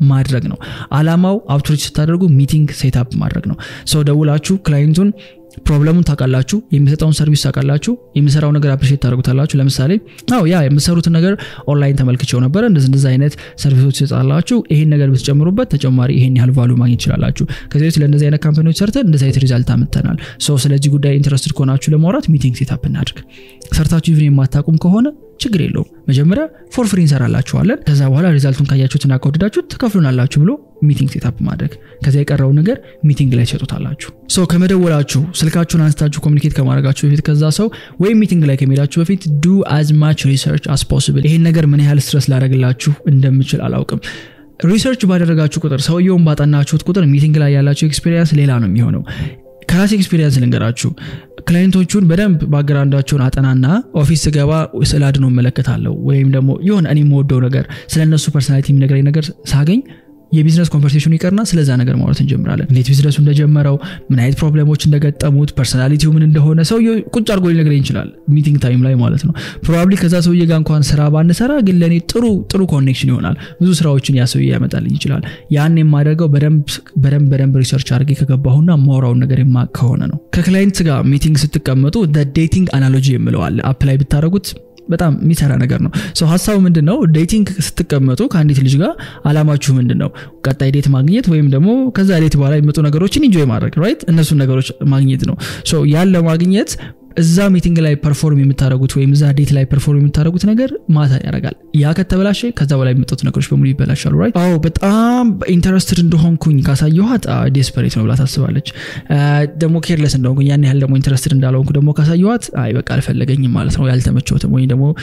ማድረግ ነው አላማው አውትሪች ስታደርጉ ሚቲንግ ሴታፕ ማድረግ ነው ሰው ደውላችሁ ክላይንቱን ፕሮብለሙን ታውቃላችሁ የሚሰጠውን ሰርቪስ ታውቃላችሁ የሚሰራው ነገር አፕሪሼት ታደርጉታላችሁ ለምሳሌ አው ያ የምሰሩትን ነገር ኦንላይን ተመልክቼው ነበረ እንደዚህ እንደዚህ አይነት ሰርቪሶች ይሰጣላችሁ ይሄን ነገር ብትጨምሩበት ተጨማሪ ይሄን ያህል ቫሉ ማግኘት ይችላላችሁ ከዚህ በፊት ለእንደዚህ አይነት ካምፓኒዎች ሰርተን እንደዚህ አይነት ሪዛልት አምጥተናል ሶ ስለዚህ ጉዳይ ኢንትረስትድ ከሆናችሁ ለማውራት ሚቲንግ ሴታፕ እናድርግ ሰርታችሁ ኢቭን የማታቁም ከሆነ ችግር የለውም መጀመሪያ ፎር ፍሪ እንሰራላችኋለን ከዛ በኋላ ሪዛልቱን ካያችሁትና ከወደዳችሁት ትከፍሉናላችሁ ብሎ ሚቲንግ ሴታፕ ማድረግ ከዚያ የቀረው ነገር ሚቲንግ ላይ ትሰጡታላችሁ ሰው ከመደወላችሁ ስልካችሁን አንስታችሁ ኮሚኒኬት ከማድረጋችሁ በፊት ከዛ ሰው ወይም ሚቲንግ ላይ ከመሄዳችሁ በፊት ዱ አዝ ማች ሪሰርች አስ ፖስብል ይሄን ነገር ምን ያህል ስትረስ ላደረግላችሁ እንደምችል አላውቅም ሪሰርች ባደረጋችሁ ቁጥር ሰውየውን ባጠናችሁት ቁጥር ሚቲንግ ላይ ያላችሁ ኤክስፔሪንስ ሌላ ነው የሚሆነው ከራሴ ኤክስፔሪንስ ልንገራችሁ ክላይንቶቹን በደንብ ባግራንዳቸውን አጠናና ኦፊስ ስገባ ስለ አድኖ እመለከታለሁ ወይም ደግሞ የሆነ እኔ የምወደው ነገር ስለ እነሱ ፐርሶናሊቲ የሚነግረኝ ነገር ሳገኝ የቢዝነስ ኮንቨርሴሽኑ ይቀርና ስለዛ ነገር ማውራት እንጀምራለን እንዴት ቢዝነሱ እንደጀመረው ምን አይነት ፕሮብለሞች እንደገጠሙት ፐርሶናሊቲው ምን እንደሆነ ሰውየ ቁጭ አድርጎ ሊነግረኝ ይችላል ሚቲንግ ታይም ላይ ማለት ነው ፕሮባብሊ ከዛ ሰውዬ ጋር እንኳን ስራ ባንሰራ ግን ለእኔ ጥሩ ጥሩ ኮኔክሽን ይሆናል ብዙ ስራዎችን ያ ሰውዬ ያመጣልኝ ይችላል ያን የማደርገው በደንብ በደንብ ሪሰርች አድርጌ ከገባሁና ማውራውን ነገር የማቅ ከሆነ ነው ከክላይንት ጋር ሚቲንግ ስትቀመጡ ዴቲንግ አናሎጂ የምለዋል አፕ ላይ ብታደረጉት በጣም የሚሰራ ነገር ነው ሰው ሀሳቡ ምንድን ነው ዴቲንግ ስትቀመጡ ከአንዲት ልጅ ጋር አላማችሁ ምንድን ነው ቀጣይ ዴት ማግኘት ወይም ደግሞ ከዛ ዴት በኋላ የሚመጡ ነገሮችን ኢንጆይ ማድረግ ራይት እነሱን ነገሮች ማግኘት ነው ያን ለማግኘት እዛ ሚቲንግ ላይ ፐርፎርም የምታደረጉት ወይም እዛ ዴት ላይ ፐርፎርም የምታደረጉት ነገር ማታ ያደርጋል ያ ከተበላሸ ከዛ በላይ የሚመጡት ነገሮች በሙሉ ይበላሻሉ ራይት አዎ በጣም ኢንተረስትድ እንደሆንኩኝ ካሳየኋት ዴስፐሬት ነው ብላ ታስባለች ደግሞ ኬርለስ እንደሆንኩኝ ያን ያህል ደግሞ ኢንተረስትድ እንዳልሆንኩ ደግሞ ካሳየኋት አይ በቃ አልፈለገኝም ማለት ነው ያልተመቸውትም ወይም ደግሞ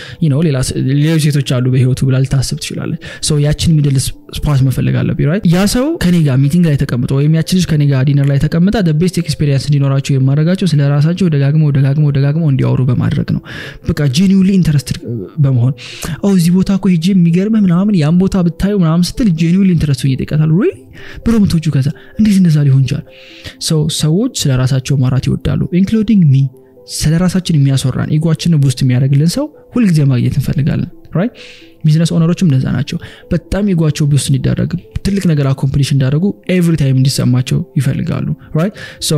ሌሎች ሴቶች አሉ በህይወቱ ብላ ልታስብ ትችላለች ያችን ሚድል ስፓት መፈለግ አለብኝ ራይት ያ ሰው ከኔ ጋር ሚቲንግ ላይ ተቀምጦ ወይም ያችን ልጅ ከኔ ጋር ዲነር ላይ ተቀምጣ ቤስት ኤክስፔሪንስ እንዲኖራቸው የማድረጋቸው ስለ ራሳቸው ደጋግመው ደጋግመው ደጋግመው እንዲያወሩ በማድረግ ነው በቃ ጄኒውሊ ኢንተረስትድ በመሆን እዚህ ቦታ እኮ ሄጄ የሚገርምህ ምናምን ያን ቦታ ብታዩ ምናምን ስትል ጄኒውሊ ኢንተረስት ይጠይቃታሉ ሪ ብሎ ምቶቹ ከዛ እንዴት እንደዛ ሊሆን ይችላል ሰው ሰዎች ስለ ራሳቸው ማራት ይወዳሉ ኢንክሉዲንግ ሚ ስለ ራሳችን የሚያስወራን ኢጓችንን ውስጥ የሚያደርግልን ሰው ሁልጊዜ ማግኘት እንፈልጋለን ራይት ቢዝነስ ኦነሮችም እንደዛ ናቸው በጣም ኢጓቸው ውስጥ እንዲዳረግ ትልቅ ነገር አኮምፕሊሽ እንዳደረጉ ኤቭሪ ታይም እንዲሰማቸው ይፈልጋሉ ራይት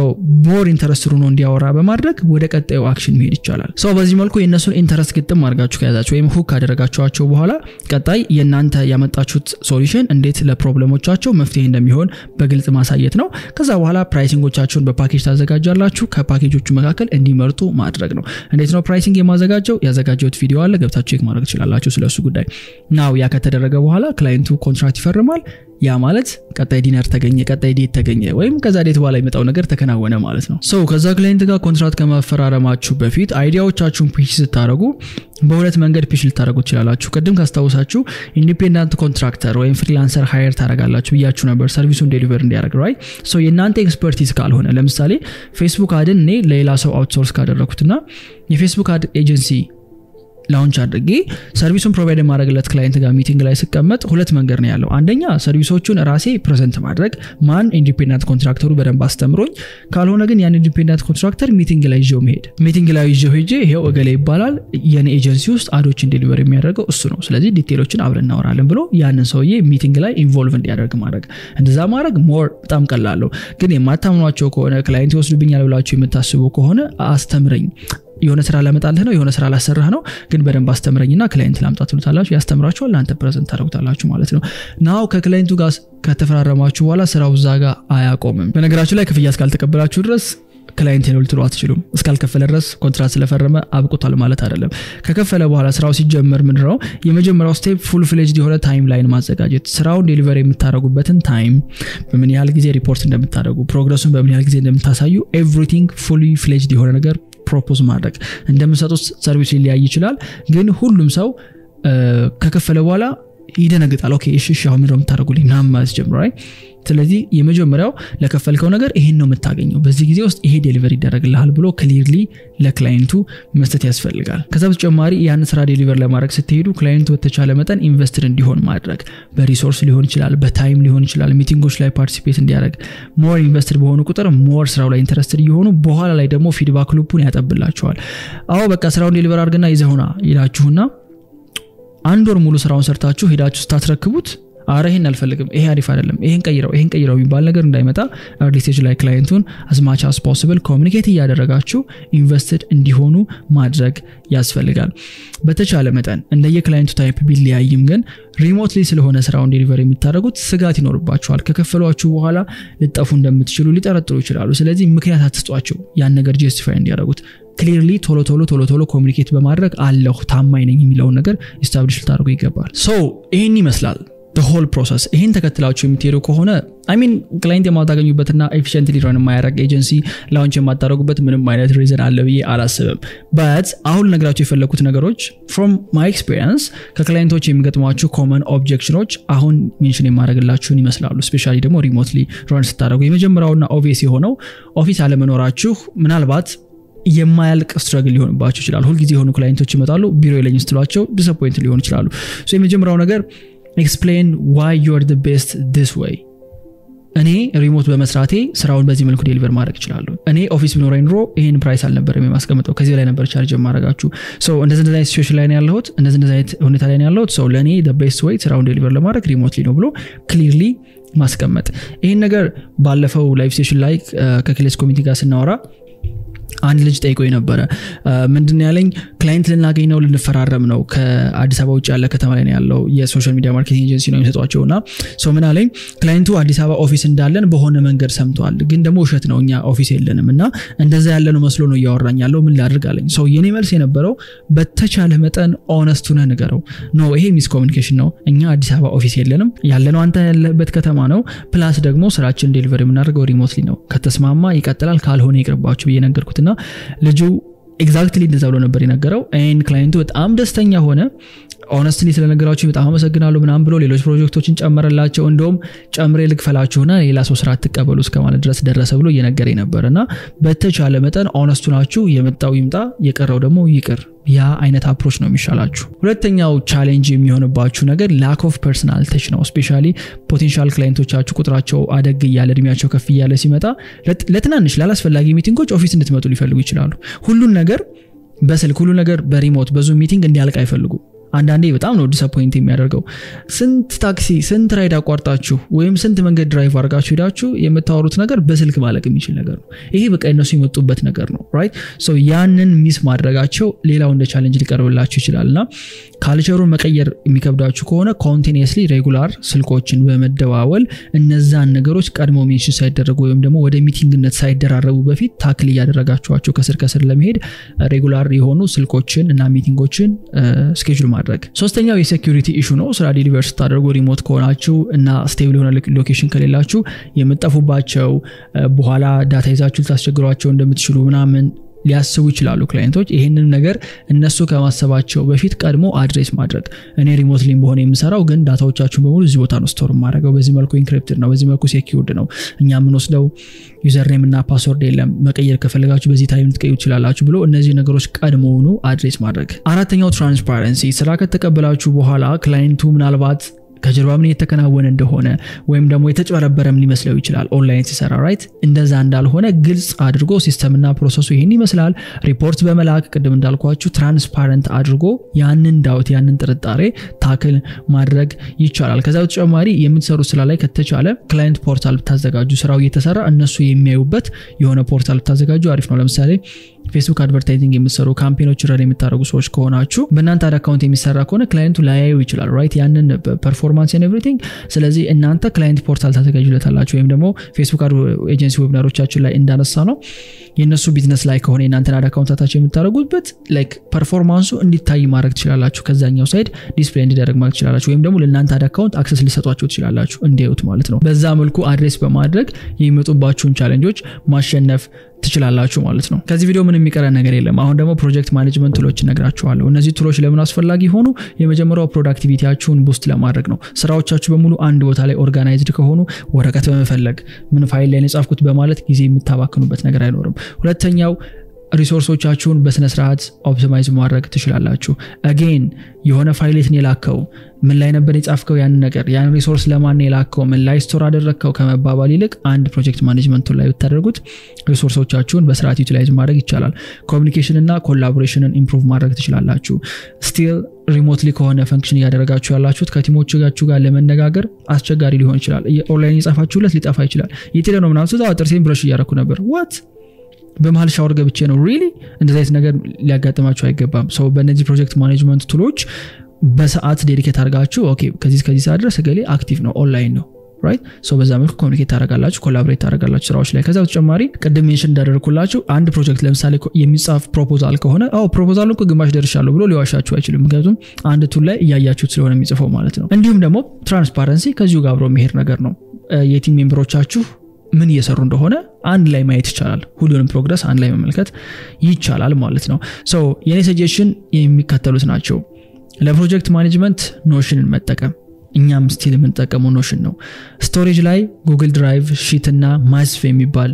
ሞር ኢንተረስት ሆኖ እንዲያወራ በማድረግ ወደ ቀጣዩ አክሽን መሄድ ይቻላል ሰው በዚህ መልኩ የእነሱን ኢንተረስት ግጥም አድርጋችሁ ከያዛቸው ወይም ሁክ ካደረጋችኋቸው በኋላ ቀጣይ የእናንተ ያመጣችሁት ሶሉሽን እንዴት ለፕሮብለሞቻቸው መፍትሄ እንደሚሆን በግልጽ ማሳየት ነው ከዛ በኋላ ፕራይሲንጎቻቸውን በፓኬጅ ታዘጋጃላችሁ ከፓኬጆቹ መካከል እንዲመርጡ ማድረግ ነው እንዴት ነው ፕራይሲንግ የማዘጋጀው ያዘጋጀውት ቪዲዮ አለ ገብታችሁ ቼክ ማድረግ ትችላላችሁ ስለሱ ጉዳይ ናው ያ ከተደረገ በኋላ ክላይንቱ ኮንትራክት ይፈርማል ያ ማለት ቀጣይ ዲነር ተገኘ ቀጣይ ዴት ተገኘ ወይም ከዛ ዴት በኋላ የመጣው ነገር ተከናወነ ማለት ነው ሰው ከዛ ክላይንት ጋር ኮንትራት ከመፈራረማችሁ በፊት አይዲያዎቻችሁን ፒች ስታደረጉ በሁለት መንገድ ፒች ልታደረጉ ትችላላችሁ ቅድም ካስታውሳችሁ ኢንዲፔንዳንት ኮንትራክተር ወይም ፍሪላንሰር ሃየር ታደረጋላችሁ ብያችሁ ነበር ሰርቪሱን ዴሊቨር እንዲያደርግ ራይ የእናንተ ኤክስፐርቲዝ ካልሆነ ለምሳሌ ፌስቡክ አድን እኔ ለሌላ ሰው አውትሶርስ ካደረግኩትና የፌስቡክ አድ ኤጀንሲ ላውንች አድርጌ ሰርቪሱን ፕሮቫይድ የማድረግለት ክላይንት ጋር ሚቲንግ ላይ ስቀመጥ ሁለት መንገድ ነው ያለው አንደኛ ሰርቪሶቹን ራሴ ፕሬዘንት ማድረግ ማን ኢንዲፔንዳንት ኮንትራክተሩ በደንብ አስተምሮኝ ካልሆነ ግን ያን ኢንዲፔንዳንት ኮንትራክተር ሚቲንግ ላይ ይዤው መሄድ ሚቲንግ ላይ ይዤው ሄጄ ይሄው እገሌ ይባላል የኔ ኤጀንሲ ውስጥ አዶችን ዴሊቨር የሚያደርገው እሱ ነው ስለዚህ ዲቴሎችን አብረን እናወራለን ብሎ ያንን ሰውዬ ሚቲንግ ላይ ኢንቮልቭ እንዲያደርግ ማድረግ እንደዛ ማድረግ ሞር በጣም ቀላለሁ ግን የማታምኗቸው ከሆነ ክላይንት ይወስዱብኛል ብላችሁ የምታስቡ ከሆነ አስተምረኝ የሆነ ስራ ላመጣልህ ነው የሆነ ስራ ላሰራህ ነው ግን በደንብ አስተምረኝና ክላይንት ላምጣ ትሉታላችሁ ያስተምራችኋል እናንተ ፕሬዘንት ታደርጉታላችሁ ማለት ነው ናው ከክላይንቱ ጋር ከተፈራረማችሁ በኋላ ስራው እዛ ጋር አያቆምም በነገራችሁ ላይ ክፍያ እስካልተቀበላችሁ ድረስ ክላይንት ነው ልትሉ አትችሉም እስካልከፈለ ድረስ ኮንትራት ስለፈረመ አብቁቷል ማለት አይደለም ከከፈለ በኋላ ስራው ሲጀመር ምንድ ነው የመጀመሪያው ስቴፕ ፉል ፍሌጅድ የሆነ ታይም ላይን ማዘጋጀት ስራውን ዴሊቨር የምታደረጉበትን ታይም በምን ያህል ጊዜ ሪፖርት እንደምታደረጉ ፕሮግረሱን በምን ያህል ጊዜ እንደምታሳዩ ኤቭሪቲንግ ፉሊ ፍሌጅድ የሆነ ነገር ፕሮፖዝ ማድረግ እንደምሰጡት ሰርቪስ ሊለያይ ይችላል ግን ሁሉም ሰው ከከፈለ በኋላ ይደነግጣል ኦኬ እሺ እሺ አሁን ምንድነው የምታደርጉልኝ ምናምን ማለት ጀምሮ ስለዚህ የመጀመሪያው ለከፈልከው ነገር ይሄን ነው የምታገኘው በዚህ ጊዜ ውስጥ ይሄ ዴሊቨር ይደረግልሃል ብሎ ክሊርሊ ለክላይንቱ መስጠት ያስፈልጋል ከዛ በተጨማሪ ያን ስራ ዴሊቨር ለማድረግ ስትሄዱ ክላይንቱ በተቻለ መጠን ኢንቨስትድ እንዲሆን ማድረግ በሪሶርስ ሊሆን ይችላል በታይም ሊሆን ይችላል ሚቲንጎች ላይ ፓርቲሲፔት እንዲያደርግ ሞር ኢንቨስትድ በሆኑ ቁጥር ሞር ስራው ላይ ኢንተረስትድ እየሆኑ በኋላ ላይ ደግሞ ፊድባክ ሉፑን ያጠብላቸዋል አዎ በቃ ስራውን ዴሊቨር አድርግና ይዘሁና ይላችሁና አንድ ወር ሙሉ ስራውን ሰርታችሁ ሄዳችሁ ስታስረክቡት አረ ይህን አልፈልግም፣ ይሄ አሪፍ አይደለም፣ ይሄን ቀይረው፣ ይሄን ቀይረው የሚባል ነገር እንዳይመጣ ኤርሊ ስቴጅ ላይ ክላይንቱን አዝማች አስ ፖስብል ኮሚኒኬት እያደረጋችሁ ኢንቨስትድ እንዲሆኑ ማድረግ ያስፈልጋል። በተቻለ መጠን እንደየ ክላይንቱ ታይፕ ቢለያይም ግን ሪሞትሊ ስለሆነ ስራውን ዴሊቨር የምታደርጉት ስጋት ይኖርባቸዋል። ከከፈሏችሁ በኋላ ልጠፉ እንደምትችሉ ሊጠረጥሩ ይችላሉ። ስለዚህ ምክንያት አትስጧቸው ያን ነገር ጀስቲፋይ እንዲያደርጉት ክሊርሊ ቶሎ ቶሎ ቶሎ ቶሎ ኮሚኒኬት በማድረግ አለሁ ታማኝ ነኝ የሚለውን ነገር ኢስታብሊሽ ልታደርጉ ይገባል። ሶ ይህን ይመስላል ሆል ፕሮሰስ። ይህን ተከትላችሁ የምትሄዱ ከሆነ አይሚን ክላይንት የማታገኙበትና ኤፊሽንትሊ ረን የማያደርግ ኤጀንሲ ላውንች የማታደረጉበት ምንም አይነት ሪዝን አለ ብዬ አላስብም። በት አሁን ልነግራችሁ የፈለግኩት ነገሮች ፍሮም ማይ ኤክስፔሪንስ ከክላይንቶች የሚገጥሟችሁ ኮመን ኦብጀክሽኖች አሁን ሜንሽን የማድረግላችሁን ይመስላሉ። ስፔሻሊ ደግሞ ሪሞትሊ ረን ስታደረጉ የመጀመሪያውና ኦቪየስ የሆነው ኦፊስ አለመኖራችሁ ምናልባት የማያልቅ ስትረግል ሊሆንባቸው ይችላል። ሁልጊዜ የሆኑ ክላይንቶች ይመጣሉ፣ ቢሮ የለኝ ስትሏቸው ዲስፖይንት ሊሆኑ ይችላሉ። የመጀመሪያው ነገር ኤክስፕሌን ዋይ ዩር ቤስት ዲስ ወይ እኔ ሪሞት በመስራቴ ስራውን በዚህ መልኩ ዴሊቨር ማድረግ ይችላሉ። እኔ ኦፊስ ቢኖረኝ ኑሮ ይህን ፕራይስ አልነበረም የማስቀምጠው ከዚህ ላይ ነበር ቻርጅ የማደርጋችሁ። እንደዚህ እንደዚህ አይነት ሲቹዌሽን ላይ ነው ያለሁት፣ እንደዚህ እንደዚህ አይነት ሁኔታ ላይ ነው ያለሁት። ሰው ለእኔ ቤስት ወይ ስራውን ዴሊቨር ለማድረግ ሪሞትሊ ነው ብሎ ክሊርሊ ማስቀመጥ። ይህን ነገር ባለፈው ላይቭ ሴሽን ላይ ከክሌስ ኮሚኒቲ ጋር ስናወራ አንድ ልጅ ጠይቆ ነበረ። ምንድን ያለኝ ክላይንት ልናገኝ ነው ልንፈራረም ነው ከአዲስ አበባ ውጭ ያለ ከተማ ላይ ነው ያለው የሶሻል ሚዲያ ማርኬቲንግ ኤጀንሲ ነው የሚሰጧቸው እና ሰው ምን አለኝ ክላይንቱ አዲስ አበባ ኦፊስ እንዳለን በሆነ መንገድ ሰምተዋል፣ ግን ደግሞ ውሸት ነው እኛ ኦፊስ የለንም እና እንደዛ ያለ ነው መስሎ ነው እያወራኝ ያለው ምን ላድርግ አለኝ። ሰው የኔ መልስ የነበረው በተቻለ መጠን ኦነስት ሁነህ ንገረው። ኖ ይሄ ሚስ ኮሚኒኬሽን ነው፣ እኛ አዲስ አበባ ኦፊስ የለንም፣ ያለነው አንተ ያለበት ከተማ ነው። ፕላስ ደግሞ ስራችን ዴሊቨር የምናደርገው ሪሞትሊ ነው። ከተስማማ ይቀጥላል፣ ካልሆነ ይቅርባችሁ ብዬ ነገርኩትና ልጁ ኤግዛክትሊ እንደዛ ብሎ ነበር የነገረው። ይህን ክላይንቱ በጣም ደስተኛ ሆነ። ኦነስትሊ ስለነገራችሁ በጣም አመሰግናለሁ ምናምን ብሎ ሌሎች ፕሮጀክቶችን ጨመረላቸው። እንደውም ጨምሬ ልክፈላችሁና ሌላ ሰው ስራ ትቀበሉ እስከማለት ድረስ ደረሰ ብሎ እየነገረኝ ነበር። እና በተቻለ መጠን ኦነስቱ ናችሁ። የመጣው ይምጣ፣ የቀረው ደግሞ ይቅር። ያ አይነት አፕሮች ነው የሚሻላችሁ። ሁለተኛው ቻሌንጅ የሚሆንባችሁ ነገር ላክ ኦፍ ፐርሰናል ተች ነው። ስፔሻሊ ፖቴንሻል ክላይንቶቻችሁ ቁጥራቸው አደግ እያለ እድሜያቸው ከፍ እያለ ሲመጣ ለትናንሽ ላላስፈላጊ ሚቲንጎች ኦፊስ እንድትመጡ ሊፈልጉ ይችላሉ። ሁሉን ነገር በስልክ ሁሉ ነገር በሪሞት በዙም ሚቲንግ እንዲያልቅ አይፈልጉም። አንዳንዴ በጣም ነው ዲስአፖይንት የሚያደርገው። ስንት ታክሲ ስንት ራይድ አቋርጣችሁ ወይም ስንት መንገድ ድራይቭ አድርጋችሁ ሄዳችሁ የምታወሩት ነገር በስልክ ማለቅ የሚችል ነገር ነው። ይሄ በቃ እነሱ የመጡበት ነገር ነው። ራይት ሶ ያንን ሚስ ማድረጋቸው ሌላው እንደ ቻለንጅ ሊቀርብላችሁ ይችላል እና ካልቸሩን መቀየር የሚከብዳችሁ ከሆነ ኮንቲኒስሊ ሬጉላር ስልኮችን በመደዋወል እነዛን ነገሮች ቀድሞ ሜንሽን ሳይደረጉ ወይም ደግሞ ወደ ሚቲንግነት ሳይደራረቡ በፊት ታክል እያደረጋችኋቸው ከስር ከስር ለመሄድ ሬጉላር የሆኑ ስልኮችን እና ሚቲንጎችን ስኬጁል ማድረግ። ሶስተኛው የሴኪሪቲ ኢሹ ነው። ስራ ዴሊቨር ስታደርጉ ሪሞት ከሆናችሁ እና ስቴብል የሆነ ሎኬሽን ከሌላችሁ የምጠፉባቸው በኋላ ዳታ ይዛችሁ ልታስቸግሯቸው እንደምትችሉ ምናምን ሊያስቡ ይችላሉ ክላይንቶች። ይህንን ነገር እነሱ ከማሰባቸው በፊት ቀድሞ አድሬስ ማድረግ እኔ ሪሞት ሊም በሆነ የምሰራው ግን ዳታዎቻችሁን በሙሉ እዚህ ቦታ ነው ስቶር የማደርገው፣ በዚህ መልኩ ኢንክሪፕትድ ነው፣ በዚህ መልኩ ሴኪውርድ ነው፣ እኛ የምንወስደው ዩዘርኔም እና ፓስወርድ የለም፣ መቀየር ከፈለጋችሁ በዚህ ታይም ልትቀይሩ ትችላላችሁ ብሎ እነዚህ ነገሮች ቀድሞውኑ አድሬስ ማድረግ። አራተኛው ትራንስፓረንሲ፣ ስራ ከተቀበላችሁ በኋላ ክላይንቱ ምናልባት ከጀርባ ምን የተከናወነ እንደሆነ ወይም ደግሞ የተጭበረበረም ሊመስለው ይችላል። ኦንላይን ሲሰራ ራይት እንደዛ እንዳልሆነ ግልጽ አድርጎ ሲስተምና ፕሮሰሱ ይህን ይመስላል ሪፖርት በመላክ ቅድም እንዳልኳችሁ ትራንስፓረንት አድርጎ ያንን ዳውት ያንን ጥርጣሬ ታክል ማድረግ ይቻላል። ከዛ በተጨማሪ የምትሰሩ ስራ ላይ ከተቻለ ክላይንት ፖርታል ብታዘጋጁ ስራው እየተሰራ እነሱ የሚያዩበት የሆነ ፖርታል ብታዘጋጁ አሪፍ ነው። ለምሳሌ ፌስቡክ አድቨርታይዚንግ የምትሰሩ ካምፔኖች ረን የምታደርጉ ሰዎች ከሆናችሁ በእናንተ አድ አካውንት የሚሰራ ከሆነ ክላይንቱ ላያዩ ይችላል ራይት ያንን ፐርፎርማንስ ን ኤቭሪቲንግ። ስለዚህ እናንተ ክላይንት ፖርታል ታዘጋጁለታላችሁ ወይም ደግሞ ፌስቡክ ኤጀንሲ ዌብናሮቻችን ላይ እንዳነሳ ነው የእነሱ ቢዝነስ ላይ ከሆነ የእናንተን አድ አካውንታታቸው የምታደርጉበት ላይክ ፐርፎርማንሱ እንዲታይ ማድረግ ትችላላችሁ። ከዛኛው ሳይድ ዲስፕሌይ እንዲደረግ ማድረግ ትችላላችሁ። ወይም ደግሞ ለእናንተ አድ አካውንት አክሰስ ሊሰጧቸው ትችላላችሁ እንዲያዩት ማለት ነው። በዛ መልኩ አድሬስ በማድረግ የሚመጡባችሁን ቻለንጆች ማሸነፍ ትችላላችሁ ማለት ነው። ከዚህ ቪዲዮ ምን የሚቀረን ነገር የለም። አሁን ደግሞ ፕሮጀክት ማኔጅመንት ቱሎች እነግራችኋለሁ። እነዚህ ቱሎች ለምን አስፈላጊ ሆኑ? የመጀመሪያው ፕሮዳክቲቪቲያችሁን ቡስት ለማድረግ ነው። ስራዎቻችሁ በሙሉ አንድ ቦታ ላይ ኦርጋናይዝድ ከሆኑ ወረቀት በመፈለግ ምን ፋይል ላይ የጻፍኩት በማለት ጊዜ የምታባክኑበት ነገር አይኖርም። ሁለተኛው ሪሶርሶቻችሁን በስነስርዓት ኦፕቲማይዝ ማድረግ ትችላላችሁ። አጌን የሆነ ፋይሌትን የላከው ምን ላይ ነበር የጻፍከው ያን ነገር ያን ሪሶርስ ለማን የላከው ምን ላይ ስቶር አደረግከው ከመባባል ይልቅ አንድ ፕሮጀክት ማኔጅመንቱን ላይ ብታደርጉት ሪሶርሶቻችሁን በስርዓት ዩቲላይዝ ማድረግ ይቻላል። ኮሚኒኬሽን እና ኮላቦሬሽንን ኢምፕሩቭ ማድረግ ትችላላችሁ። ስቲል ሪሞትሊ ከሆነ ፈንክሽን እያደረጋችሁ ያላችሁት ከቲሞቻችሁ ጋር ለመነጋገር አስቸጋሪ ሊሆን ይችላል። ኦንላይን የጻፋችሁለት ሊጠፋ ይችላል። የቴለ ነው ምናምን ስዛ ጥርሴን ብረሽ እያረኩ ነበር ዋት በመሀል ሻወር ገብቼ ነው ሪሊ እንደዚ አይነት ነገር ሊያጋጥማችሁ አይገባም። ሰው በእነዚህ ፕሮጀክት ማኔጅመንት ቱሎች በሰዓት ዴዲኬት አድርጋችሁ ኦኬ ከዚህ ከዚህ ሰዓት ድረስ እገሌ አክቲቭ ነው ኦንላይን ነው ራይት ሰው በዛ መልኩ ኮሚኒኬት ታደረጋላችሁ ኮላቦሬት ታደረጋላችሁ ስራዎች ላይ ከዛ በተጨማሪ ቅድም ሜንሽን እንዳደረግኩላችሁ አንድ ፕሮጀክት ለምሳሌ የሚጻፍ ፕሮፖዛል ከሆነ አዎ ፕሮፖዛሉ እኮ ግማሽ ደርሻለሁ ብሎ ሊዋሻችሁ አይችልም ምክንያቱም አንድ ቱል ላይ እያያችሁት ስለሆነ የሚጽፈው ማለት ነው እንዲሁም ደግሞ ትራንስፓረንሲ ከዚሁ ጋር አብሮ የሚሄድ ነገር ነው የቲም ሜምበሮቻችሁ ምን እየሰሩ እንደሆነ አንድ ላይ ማየት ይቻላል ሁሉንም ፕሮግረስ አንድ ላይ መመልከት ይቻላል ማለት ነው ሰው የኔ ሰጀሽን የሚከተሉት ናቸው ለፕሮጀክት ማኔጅመንት ኖሽንን መጠቀም እኛም ስቲል የምንጠቀመው ኖሽን ነው ስቶሬጅ ላይ ጉግል ድራይቭ ሺት እና ማስፍ የሚባል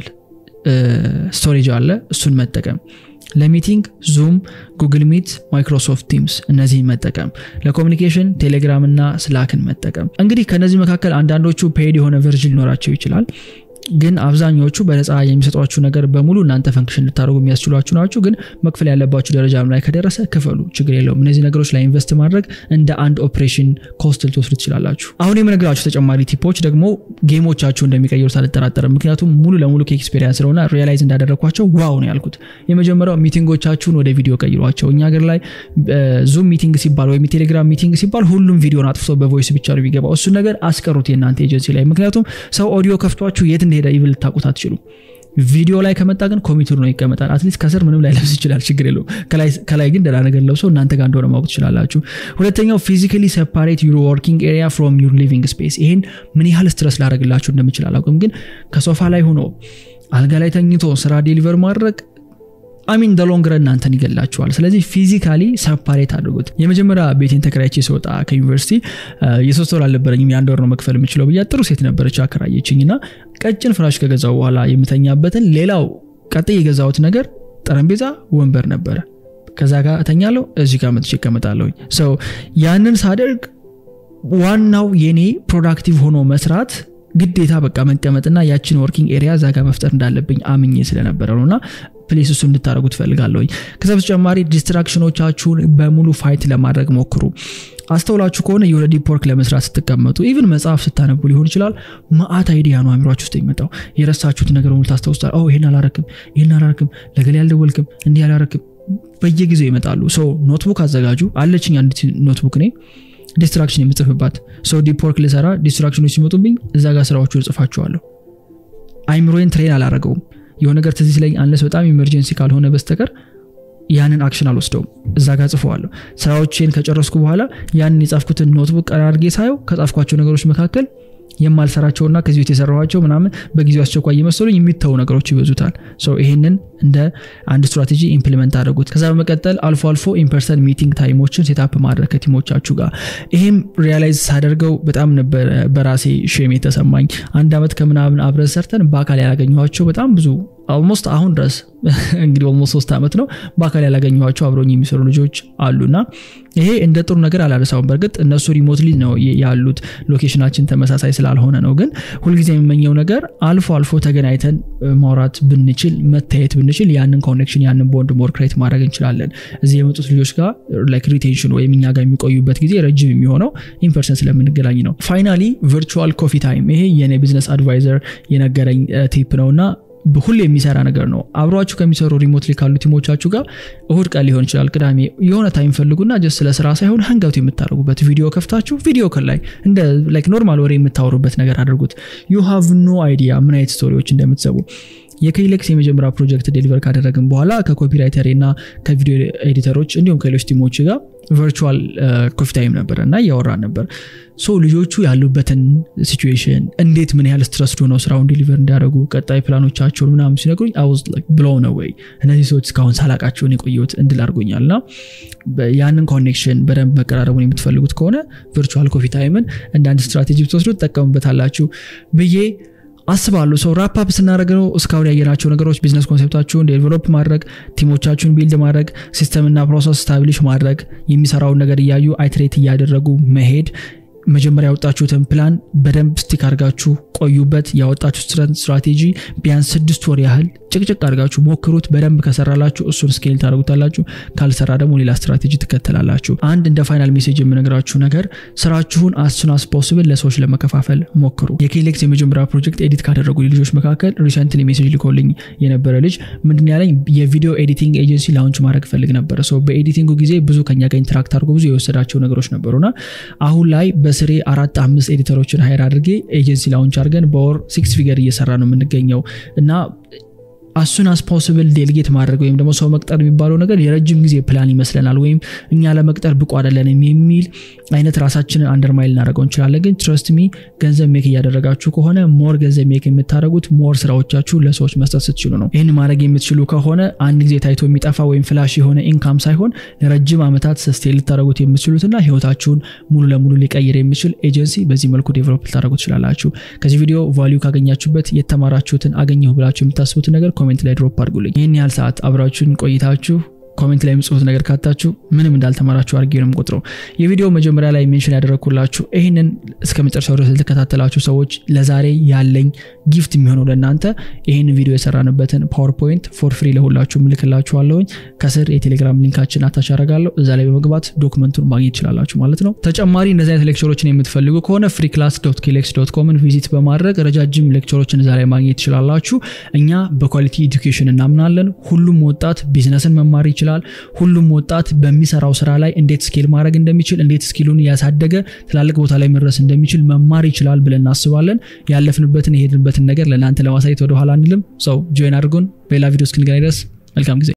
ስቶሬጅ አለ እሱን መጠቀም ለሚቲንግ ዙም ጉግል ሚት ማይክሮሶፍት ቲምስ እነዚህን መጠቀም ለኮሚኒኬሽን ቴሌግራም እና ስላክን መጠቀም እንግዲህ ከነዚህ መካከል አንዳንዶቹ ፔድ የሆነ ቨርዥን ሊኖራቸው ይችላል ግን አብዛኛዎቹ በነፃ የሚሰጧችሁ ነገር በሙሉ እናንተ ፈንክሽን ልታደርጉ የሚያስችሏችሁ ናቸው ግን መክፈል ያለባችሁ ደረጃም ላይ ከደረሰ ክፈሉ ችግር የለውም እነዚህ ነገሮች ላይ ኢንቨስት ማድረግ እንደ አንድ ኦፕሬሽን ኮስት ልትወስዱ ትችላላችሁ አሁን የምነግራችሁ ተጨማሪ ቲፖች ደግሞ ጌሞቻችሁ እንደሚቀይሩት አልጠራጠርም ምክንያቱም ሙሉ ለሙሉ ከኤክስፔሪንስ ስለሆነ ሪያላይዝ እንዳደረግኳቸው ዋው ነው ያልኩት የመጀመሪያው ሚቲንጎቻችሁን ወደ ቪዲዮ ቀይሯቸው እኛ ሀገር ላይ ዙም ሚቲንግ ሲባል ወይም የቴሌግራም ሚቲንግ ሲባል ሁሉም ቪዲዮን አጥፍቶ በቮይስ ብቻ ነው የሚገባው እሱን ነገር አስቀሩት የእናንተ ኤጀንሲ ላይ ምክንያቱም ሰው ኦዲዮ ከፍቷችሁ የት እንደሄደ ኢቭል ልታቁት አትችሉም ቪዲዮ ላይ ከመጣ ግን ኮሚቱር ነው ይቀመጣል አትሊስት ከስር ምንም ላይ ለብስ ይችላል ችግር የለው ከላይ ግን ደላ ነገር ለብሶ እናንተ ጋር እንደሆነ ማወቅ ትችላላችሁ ሁለተኛው ፊዚካሊ ሰፓሬት ዩር ወርኪንግ ኤሪያ ፍሮም ዩር ሊቪንግ ስፔስ ይሄን ምን ያህል ስትረስ ላደረግላችሁ እንደምችል አላውቅም ግን ከሶፋ ላይ ሆኖ አልጋ ላይ ተኝቶ ስራ ዴሊቨር ማድረግ አሚን ደሎንግረ እናንተን ይገላችኋል ስለዚህ ፊዚካሊ ሰፓሬት አድርጉት የመጀመሪያ ቤቴን ተከራይቼ ስወጣ ከዩኒቨርሲቲ የሶስት ወር አልነበረኝም የአንድ ወር ነው መክፈል የምችለው ብያ ጥሩ ሴት ነበረች አከራየችኝ እና ቀጭን ፍራሽ ከገዛው በኋላ የምተኛበትን ሌላው ቀጥ የገዛሁት ነገር ጠረጴዛ ወንበር ነበረ ከዛ ጋር እተኛለሁ እዚህ ጋር መጥቼ እቀመጣለሁኝ ሰው ያንን ሳደርግ ዋናው የኔ ፕሮዳክቲቭ ሆኖ መስራት ግዴታ በቃ መቀመጥና ያችን ወርኪንግ ኤሪያ እዛ ጋር መፍጠር እንዳለብኝ አምኜ ስለነበረ ነው እና ፕሌስ እሱ እንድታደረጉ ትፈልጋለሁኝ ከዛ በተጨማሪ ዲስትራክሽኖቻችሁን በሙሉ ፋይት ለማድረግ ሞክሩ አስተውላችሁ ከሆነ የሆነ ዲፕ ወርክ ለመስራት ስትቀመጡ ኢቭን መጽሐፍ ስታነቡ ሊሆን ይችላል ማአት አይዲያ ነው አሚሯችሁ ውስጥ የሚመጣው የረሳችሁት ነገር ሙሉ ታስታውስታል ይህን አላረክም ይህን አላረክም ለገሌ ያልደወልክም እንዲህ አላረክም በየጊዜው ይመጣሉ ሶ ኖትቡክ አዘጋጁ አለችኝ አንድ ኖትቡክ እኔ ዲስትራክሽን የምጽፍባት ሰው ዲፕ ወርክ ልሰራ ዲስትራክሽኖች ሲመጡብኝ እዛ ጋር ስራዎቹ እጽፋቸዋለሁ አይምሮዬን ትሬን አላረገውም የሆነ ነገር ትዝ ሲለኝ አንለስ በጣም ኢመርጀንሲ ካልሆነ በስተቀር ያንን አክሽን አልወስደውም እዛ ጋር ጽፈዋለሁ ስራዎቼን ከጨረስኩ በኋላ ያንን የጻፍኩትን ኖትቡክ ቀራርጌ ሳየው ከጻፍኳቸው ነገሮች መካከል የማልሰራቸውና ከዚህ ቤት የሰራኋቸው ምናምን በጊዜው አስቸኳይ እየመሰሉኝ የሚተዉ ነገሮች ይበዙታል ይህንን እንደ አንድ ስትራቴጂ ኢምፕሊመንት አድርጉት ከዛ በመቀጠል አልፎ አልፎ ኢንፐርሰን ሚቲንግ ታይሞችን ሴታፕ ማድረግ ከቲሞቻችሁ ጋር ይህም ሪያላይዝ ሳደርገው በጣም ነበር በራሴ ሼም የተሰማኝ አንድ ዓመት ከምናምን አብረን ሰርተን በአካል ያላገኘኋቸው በጣም ብዙ ኦልሞስት አሁን ድረስ እንግዲህ ኦልሞስት ሶስት ዓመት ነው በአካል ያላገኘኋቸው አብረኝ የሚሰሩ ልጆች አሉና ይሄ እንደ ጥሩ ነገር አላነሳውም በእርግጥ እነሱ ሪሞትሊ ነው ያሉት ሎኬሽናችን ተመሳሳይ ስላልሆነ ነው ግን ሁልጊዜ የሚመኘው ነገር አልፎ አልፎ ተገናኝተን ማውራት ብንችል መታየት ብንችል ያንን ኮኔክሽን ያንን ቦንድ ሞር ክሬት ማድረግ እንችላለን እዚህ የመጡት ልጆች ጋር ላይክ ሪቴንሽን ወይም እኛ ጋር የሚቆዩበት ጊዜ ረጅም የሚሆነው ኢንፐርሰን ስለምንገናኝ ነው ፋይናሊ ቨርቹዋል ኮፊ ታይም ይሄ የኔ ቢዝነስ አድቫይዘር የነገረኝ ቲፕ ነው እና ሁሌ የሚሰራ ነገር ነው አብሯችሁ ከሚሰሩ ሪሞትሊ ካሉ ቲሞቻችሁ ጋር እሁድ ቀን ሊሆን ይችላል ቅዳሜ የሆነ ታይም ፈልጉና ጀስት ስለ ስራ ሳይሆን ሀንጋውት የምታደርጉበት ቪዲዮ ከፍታችሁ ቪዲዮ ከን ላይ እንደ ላይክ ኖርማል ወሬ የምታወሩበት ነገር አድርጉት ዩ ሃቭ ኖ አይዲያ ምን አይነት ስቶሪዎች እንደምትሰቡ የኬሌክስ የመጀመሪያ ፕሮጀክት ዴሊቨር ካደረግን በኋላ ከኮፒራይተር እና ከቪዲዮ ኤዲተሮች እንዲሁም ከሌሎች ቲሞች ጋር ቨርቹዋል ኮፊ ታይም ነበረ እና እያወራን ነበር ሶ ልጆቹ ያሉበትን ሲቹዌሽን እንዴት ምን ያህል ስትረስ ነው ስራውን ዲሊቨር እንዲያደርጉ ቀጣይ ፕላኖቻቸውን ምናምን ሲነግሩኝ አውዝ ብለው ነው ወይ እነዚህ ሰዎች እስካሁን ሳላቃቸውን የቆየሁት እንድል አድርጎኛል እና ያንን ኮኔክሽን በደንብ መቀራረቡን የምትፈልጉት ከሆነ ቨርቹዋል ኮፊ ታይምን እንደ አንድ ስትራቴጂ ብትወስዱ ትጠቀሙበታላችሁ ብዬ አስባለሁ ሰው ራፓፕ ስናደረግ ነው እስካሁን ያየናቸው ነገሮች ቢዝነስ ኮንሴፕታችሁን ዴቨሎፕ ማድረግ ቲሞቻችሁን ቢልድ ማድረግ ሲስተምና ፕሮሰስ ስታብሊሽ ማድረግ የሚሰራውን ነገር እያዩ አይትሬት እያደረጉ መሄድ መጀመሪያ ያወጣችሁትን ፕላን በደንብ ስቲክ አድርጋችሁ ቆዩበት። ያወጣችሁትን ስትራቴጂ ቢያንስ ስድስት ወር ያህል ጭቅጭቅ አድርጋችሁ ሞክሩት። በደንብ ከሰራላችሁ እሱን ስኬል ታደርጉታላችሁ። ካልሰራ ደግሞ ሌላ ስትራቴጂ ትከተላላችሁ። አንድ እንደ ፋይናል ሜሴጅ የምነግራችሁ ነገር ስራችሁን አሱን አስ ፖስብል ለሰዎች ለመከፋፈል ሞክሩ። የኬሌክስ የመጀመሪያ ፕሮጀክት ኤዲት ካደረጉ ልጆች መካከል ሪሰንትሊ ሜሴጅ ልኮልኝ የነበረ ልጅ ምንድን ያለኝ የቪዲዮ ኤዲቲንግ ኤጀንሲ ላውንች ማድረግ ፈልግ ነበረ። ሰው በኤዲቲንጉ ጊዜ ብዙ ከኛ ጋር ኢንተራክት አድርጎ ብዙ የወሰዳቸው ነገሮች ነበሩና አሁን ላይ በስሬ አራት አምስት ኤዲተሮችን ሀይር አድርጌ ኤጀንሲ ላውንች አድርገን በወር ሲክስ ፊገር እየሰራ ነው የምንገኘው እና አሱን አስ ፖስብል ዴልጌት ማድረግ ወይም ደግሞ ሰው መቅጠር የሚባለው ነገር የረጅም ጊዜ ፕላን ይመስለናል፣ ወይም እኛ ለመቅጠር ብቁ አይደለንም የሚል አይነት ራሳችንን አንደርማይል ልናደርገው እንችላለን። ግን ትረስት ሚ ገንዘብ ሜክ እያደረጋችሁ ከሆነ ሞር ገንዘብ ሜክ የምታደረጉት ሞር ስራዎቻችሁ ለሰዎች መስጠት ስትችሉ ነው። ይህን ማድረግ የምትችሉ ከሆነ አንድ ጊዜ ታይቶ የሚጠፋ ወይም ፍላሽ የሆነ ኢንካም ሳይሆን ለረጅም ዓመታት ሰስቴን ልታደረጉት የምትችሉትና ህይወታችሁን ሙሉ ለሙሉ ሊቀይር የሚችል ኤጀንሲ በዚህ መልኩ ዴቨሎፕ ልታደረጉ ትችላላችሁ። ከዚህ ቪዲዮ ቫሊዩ ካገኛችሁበት የተማራችሁትን አገኘሁ ብላችሁ የምታስቡትን ነገር ኮሜንት ላይ ድሮፕ አድርጉልኝ። ይህን ያህል ሰዓት አብራችሁን ቆይታችሁ ኮሜንት ላይ የምጽፉት ነገር ካታችሁ ምንም እንዳልተማራችሁ አድርጌ ነው የምቆጥረው። የቪዲዮ መጀመሪያ ላይ ሜንሽን ያደረግኩላችሁ ይህንን እስከ መጨረሻው ድረስ ለተከታተላችሁ ሰዎች ለዛሬ ያለኝ ጊፍት የሚሆነው ለእናንተ ይህን ቪዲዮ የሰራንበትን ፓወርፖይንት ፎር ፍሪ ለሁላችሁ ምልክላችኋለሁኝ። ከስር የቴሌግራም ሊንካችን አታች አደርጋለሁ። እዛ ላይ በመግባት ዶክመንቱን ማግኘት ይችላላችሁ ማለት ነው። ተጨማሪ እንደዚህ አይነት ሌክቸሮችን የምትፈልጉ ከሆነ ፍሪ ክላስ ዶት ኬሌክስ ዶት ኮምን ቪዚት በማድረግ ረጃጅም ሌክቸሮችን እዛ ላይ ማግኘት ትችላላችሁ። እኛ በኳሊቲ ኤዱኬሽን እናምናለን። ሁሉም ወጣት ቢዝነስን መማር ይችላል ይችላል። ሁሉም ወጣት በሚሰራው ስራ ላይ እንዴት ስኬል ማድረግ እንደሚችል እንዴት ስኪሉን ያሳደገ ትላልቅ ቦታ ላይ መድረስ እንደሚችል መማር ይችላል ብለን እናስባለን። ያለፍንበትን የሄድንበትን ነገር ለእናንተ ለማሳየት ወደኋላ አንልም። ሰው ጆይን አድርጉን። በሌላ ቪዲዮ እስክንገናኝ ድረስ መልካም ጊዜ